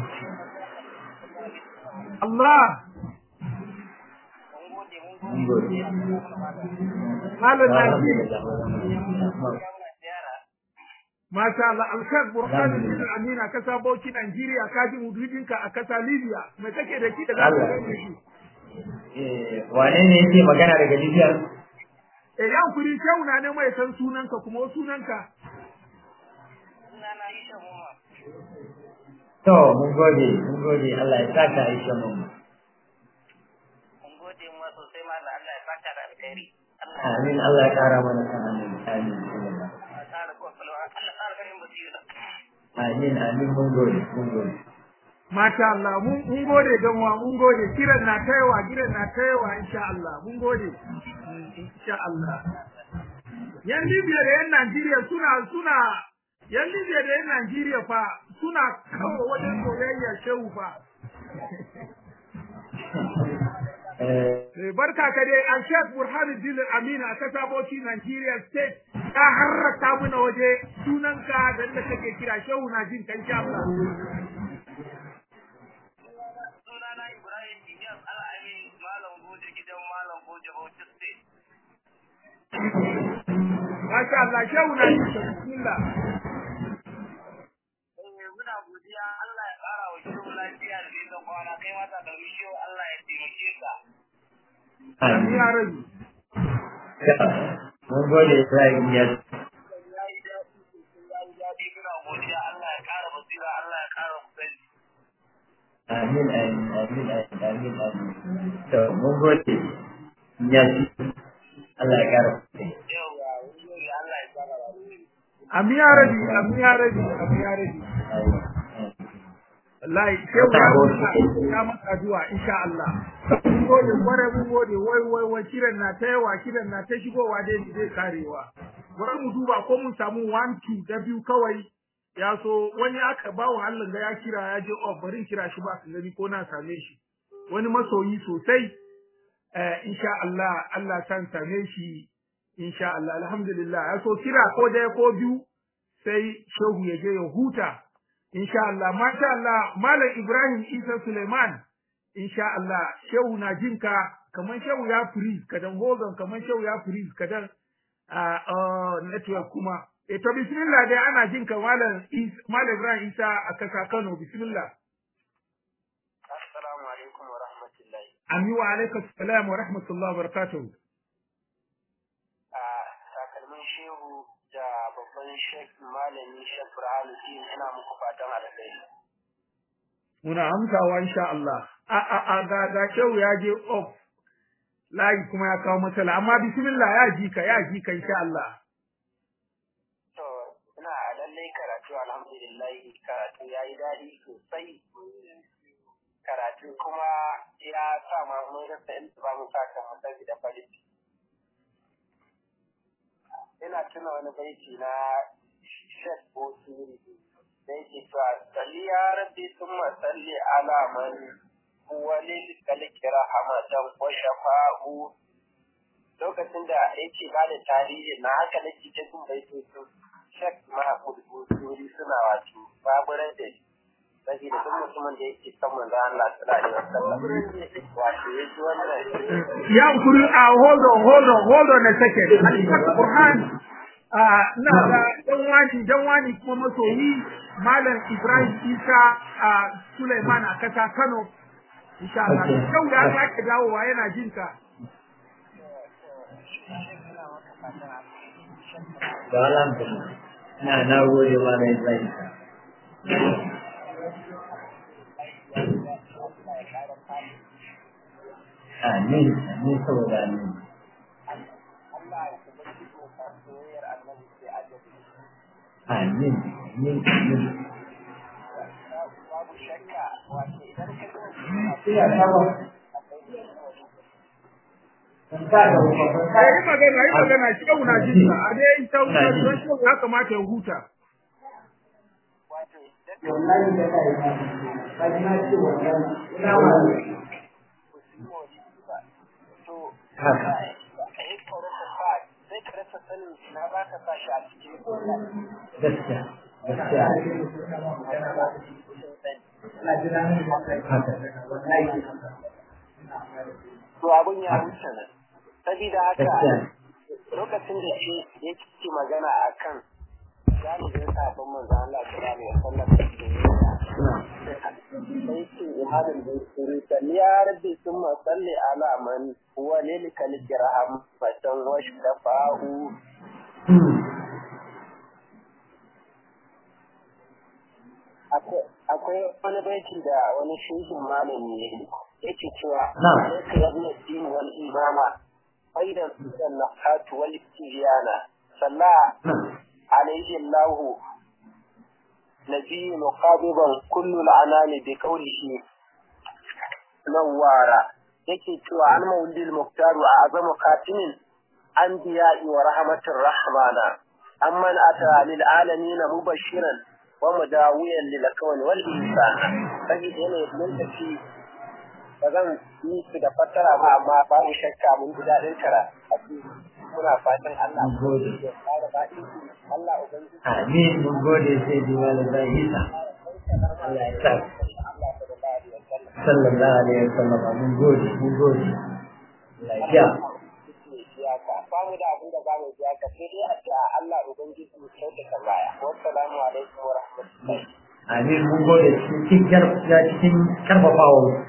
Allah mun gode mun mun gode gode malam na ji ya muna ziyara Masha Allah, Alkaz Burhanuddin Amina ka sabo ki Najeriya ka ji mududinka a kasa Libya. Me kake da shi da za ka gane shi? Eh, wane ne yake magana daga Libya? Eh yan kuri kyau na ne mai san sunanka kuma sunanka. Sunana Aisha Muma. To, mun gode, mun gode, Allah ya saka Aisha mu. Mun gode mu sosai ma da Allah ya saka da alheri. Allah Amin, Allah ya kara mana kan amin. Amin. ya ƙara kwakwalwa. Allah ya ƙara ganin basira. Amin, amin, mun gode, mun gode. Masha Allah, mun mun gode dan wa mun gode kiran na taiwa kiran na taiwa insha Allah mun gode. Mm, Insha Allah. Yan Libya da yan Najeriya suna suna yan Libya da yan Najeriya fa suna kawo wajen soyayya shehu fa. Eh, Eh, Barka ka dai a Sheikh Burhanuddin Amina a kasa Bauchi Nigeria State ka harrata muna waje sunanka da inda kake kira shehu na jin kan insha Allah. Sunana Ibrahim Ilyas Al'amin Malam Goje gidan Malam Goje Bauchi State. Masha Allah shehu na jin kan bismillah. Eh, muna godiya Allah ya ƙara wa shirin lafiya da nisan kwana kai mata da mishiyo Allah ya taimake ka. Amin ya rabi. Mun gode Ibrahim ya Ya yi daɗi sosai ya yi daɗi muna godiya Allah ya ƙara basira Allah ya ƙara kusanci. Amin, amin, amin, amin, amin, amin. To, mun gode. Ya ci. Allah ya kara kuɗi. Yauwa, wani yau Allah ya ƙara rayuwa. Amin ya rabi, amin ya rabi, amin ya rabi. Wallahi shehu ya masa ya masa addu'a insha Allah. Mun gode kware mun gode wai wai wai kiran na ta yawa kiran na ta shigowa dai zai karewa. Bari mu duba ko mun samu one two da biyu kawai ya so wani aka ba wa Allah ga ya kira ya je oh bari in kira shi ba su gani ko na same shi. Wani masoyi sosai eh insha Allah Allah san same shi insha Allah alhamdulillah ya so kira ko daya ko biyu sai shehu ya je ya huta insha Allah masha Allah malam Ibrahim Isa Suleiman insha Allah shehu na jinka kaman shehu ya freeze kadan hogan kaman shehu ya freeze kadan a network kuma e to bismillah dai ana jinka malam Is- malam Ibrahim Isa a kasa Kano bismillah Assalamu alaikum wa rahmatullahi. Ami wa alaikum salam wa rahmatullahi wa barakatuh a takalmin shehu da babban shek malami shek burhanuddin ina muku fatan alkhairi muna amsawa insha Allah a a a ga ga shehu ya je off layi kuma ya kawo matsala amma bismillah ya ji ka ya ji ka insha Allah to ina lallai karatu alhamdulillah karatu ya yi daɗi sosai karatu kuma ya sa ma mun rasa inda ba mu sa kan mu da farin ciki. ina tuna wani baiti na shek bosiri da yake cewa salli ya rabbi summa salli ala man huwa lil kalki rahmatan wa shafa'u lokacin da yake ba da tarihi na haka nake ta jin baitocin shek mahmud bosiri suna wato baburar da shi saboda duk mutumin da yake son manzo Allah sallallahu alaihi wasallam wato yaji wannan ya kuri a hold on hold on hold on a second al Qur'an a na da dan wani dan wani kuma masoyi malam Ibrahim Isa a Suleiman a kasa Kano insha Allah yau ya sake dawowa yana jin ka Da alhamdulillah. Na na gode ma na Ibrahim. Amin, amin saboda amin. Amin, amin, amin. yi magana yi magana shi yau na jin ka a dai ta wuta don shi ya kamata ya huta Haka. sai ka rasa sanin na ba ka sa shi a cikin Gaskiya, gaskiya. Haka. to abun ya wuce nan sabida haka Gaskiya. lokacin da shi yake magana a kan galibin sabon manzo Allah sallallahu alaihi wasallam da ke yi sai ce imanin da suru salli ya rabbi summa salli ala man huwa lil kalijraham fatan wash dafa'u akwai wani baiti da wani shehin malami ne yake cewa alayka yabna din wal imama aidan sunan nafatu wal istijana salla عليه الله نبي مقابضا كل العنان بقوله نوارا yake cewa an mawlidil muktaru a azamu katimin anbiya'i wa rahmatir rahmana amman ata lil alamin mubashiran wa mudawiyan lil kawni wal insana sai yana mun tafi ba zan yi su da fassara ba amma babu shakka mun ji daɗin kara muna fatan Allah ya fara ba Allah ubangiji Amin mun gode sai di walida Isa. Allah ya sa. Sallallahu alaihi wasallam mun gode mun gode. Lafiya. ba mu da abin da ba mu biya ka sai dai a ce Allah ubangiji ya kyautata baya wassalamu alaikum wa rahmatullahi Amin mun gode cikin karfafa cikin karfafawa.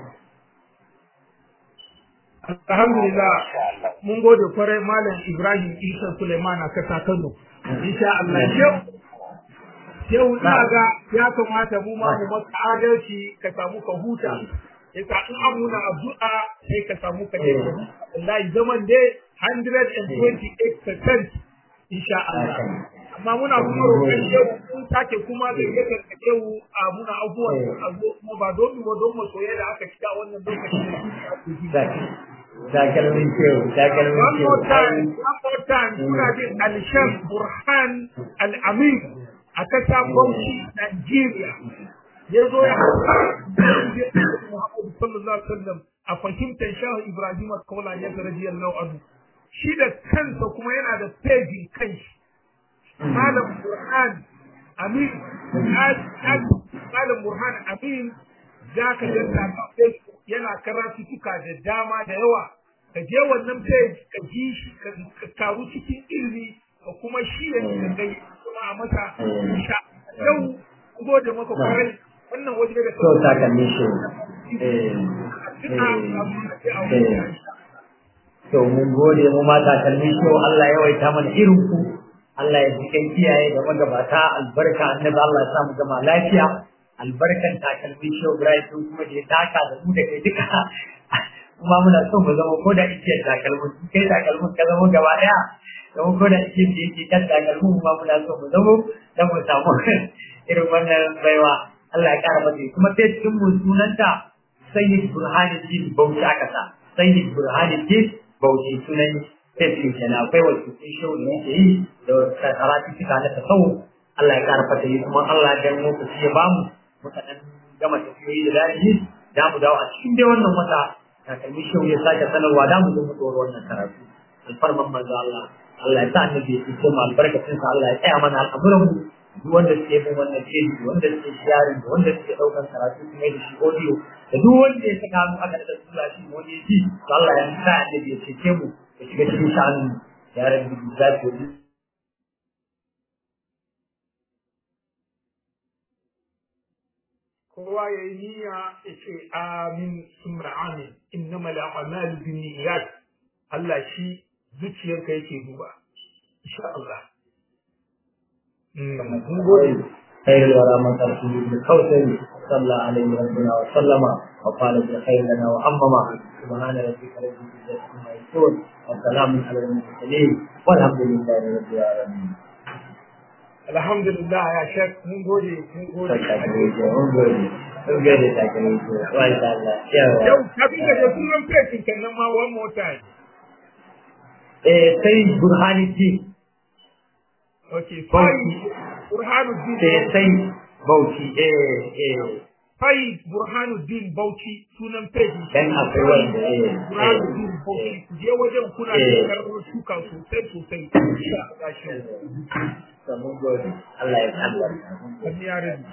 Alhamdulillah mun gode kwarai Malam Ibrahim Isa Suleiman a kasa Kano. Insha Allah yau yau ina ga ya kamata mu ma mu maka adalci ka samu ka huta. Ya sa in an muna addu'a sai ka samu ka je ka huta. Wallahi zaman dai 128% insha Allah. Amma muna kuma roƙon yau mun sake kuma da yake ka yau a muna abubuwan a zo kuma ba don mu ba don mu soyayya da aka cika wannan lokacin da takalmin kyau takalmin One kyau more time, one more time, kuna jin Alsham Burhan Al-Amin a kasa Bauchi, Nigeria. Ya zo ya Muhammadu sallallahu alaihi wasallam a fahimtar Shahu Ibrahim Kaula ya radiyallahu anhu. Shi da kansa kuma yana da pejin kanshi. Malam Burhan Amin, Malam Burhan Amin za ka janta a Facebook yana karatu tuka da dama da yawa ka je wannan page ka ji shi ka karu cikin ilimi ka kuma shi ya ka gai kuma a masa sha yau gode maka kwarai wannan waje da so takalmin shi eh eh to mun gode mu ma takalmin shi Allah ya waita mana irin ku Allah ya ji kai kiyaye da magabata albarka annabi Allah ya sa mu gama lafiya albarkan takalmin shi Ibrahim kuma da ya taka da mu da kai duka kuma muna so mu zama ko da ike takalmin kai takalmin ka zama gaba daya zama ko da ike da yake kan takalmin kuma muna so mu zama dan mu samu irin wannan baiwa Allah ya kara mata kuma sai cikin mu sunanta Sayyid Burhanuddin Bauchi aka sa Sayyid Burhanuddin Bauchi sunan tafi kenan akwai wasu sun shau da yake yi da karatu cika na tasawu Allah ya kara fata yi kuma Allah ya mu ku ya bamu muka dan gama tafiyoyi da dadi da mu dawo a cikin dai wannan wata takalmi shau ya sake sanarwa da mu zo mu tsoro wannan karatu alfarman manzo Allah Allah ya sa annabi ya ce mu albarkacin sa Allah ya tsaya mana al'amuran mu duk wanda suke bin wannan page wanda suke sharing da wanda suke daukan karatu su mai da shi audio da duk wanda ya saka hannu aka da tura shi wani ya ji to Allah ya sa annabi ya cece mu ya shiga cikin sha'anin ya rabbi zaki kowa ya yi niyya ya ce amin sumra amin innama al'amalu bin niyyat Allah shi zuciyarka yake duba insha Allah mun gode خير الورى من تركه بالكوثر صلى عليه ربنا وسلم وقال بالخير لنا وعمما سبحان ربك رب العزة عما يصفون وسلام على المرسلين والحمد لله رب العالمين alhamdulillah ya shek mun gode mun gode mun gode mun gode takalmito masha Allah yawa yau kafin ka je sunan fesin kan nan ma one more time eh sai burhanuddin okay fai burhanuddin sai sai bauchi eh eh fai burhanuddin bauchi sunan fesin dan akwai wanda eh burhanuddin bauchi ku je wajen kuna da Eh. karɓar shuka sosai sosai insha Allah shi eh mun gode Allah ya albarka wani ya rabu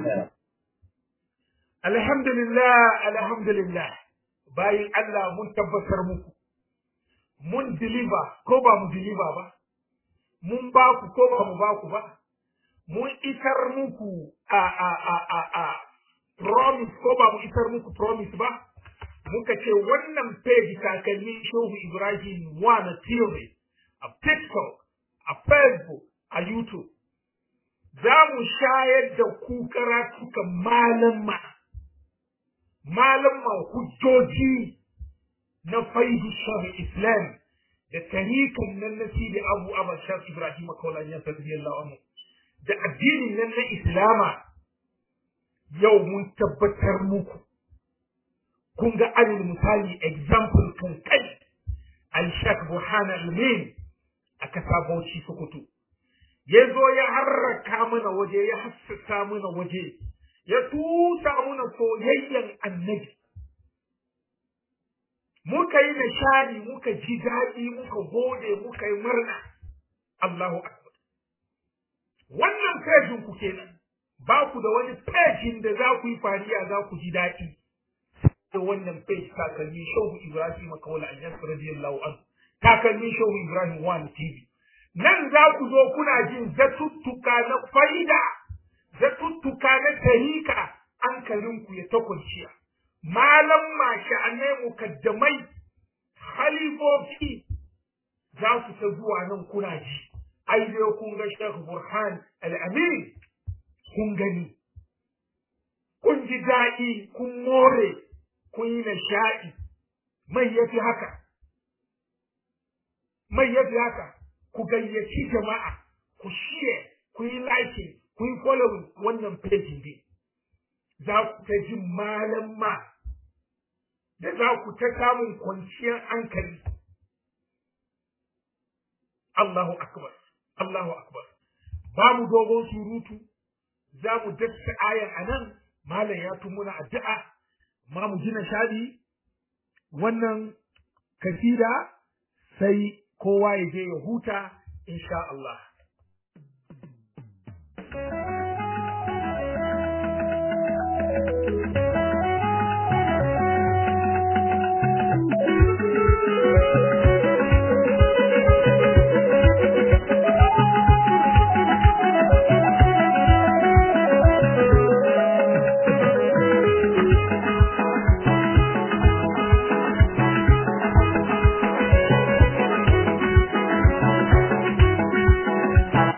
Alhamdulillah, alhamdulillah, bayin Allah mun tabbatar muku, mun deliver ko ba mu deliver ba, mun ba ku ko ba mu ba ku ba, mun isar muku a a a a a promise ko ba mu isar muku promise ba muka ce wannan page takalmin shehu ibrahim wa na theory a tiktok a facebook a youtube za mu shayar da ku karatukan malamma malamma hujjoji na faidu shari islam da tarikan nan na sidi abu abu shaf ibrahim kaulan ya radiyallahu anhu da addinin nan na islama yau mun tabbatar muku kun ga alil misali example kan kai al-shak burhan al-min a kasa bauchi sokoto ya zo ya harraka mana waje ya hassasa mana waje ya tusa mana soyayyen annabi muka yi nishadi muka ji daɗi muka gode muka yi murna Allahu akbar wannan fejin ku kenan ba ku da wani fejin da za ku yi fariya za ku ji daɗi da wannan page takalmi shehu Ibrahim Kawala Anjas radiyallahu anhu takalmi shehu Ibrahim One TV nan za ku zo kuna jin zatuttuka na faida zatuttuka na tarika hankalinku ya ta kwanciya malam masha'anai mukaddamai halifofi za su ta zuwa nan kuna ji ai dai kun ga Sheikh Burhan Al-Amin kun gani kun ji daɗi kun more kun yi nishaɗi mai yafi haka mai yafi haka ku gayyaci jama'a ku share ku yi liking ku yi following wannan page din za ku ta jin malamma da za ku ta samun kwanciyar hankali Allahu akbar Allahu akbar ba mu dogon surutu za mu dasa ayan anan malam ya tumuna addu'a ma mu gina shadi wannan kasida sai kowa ya je ya huta insha Allah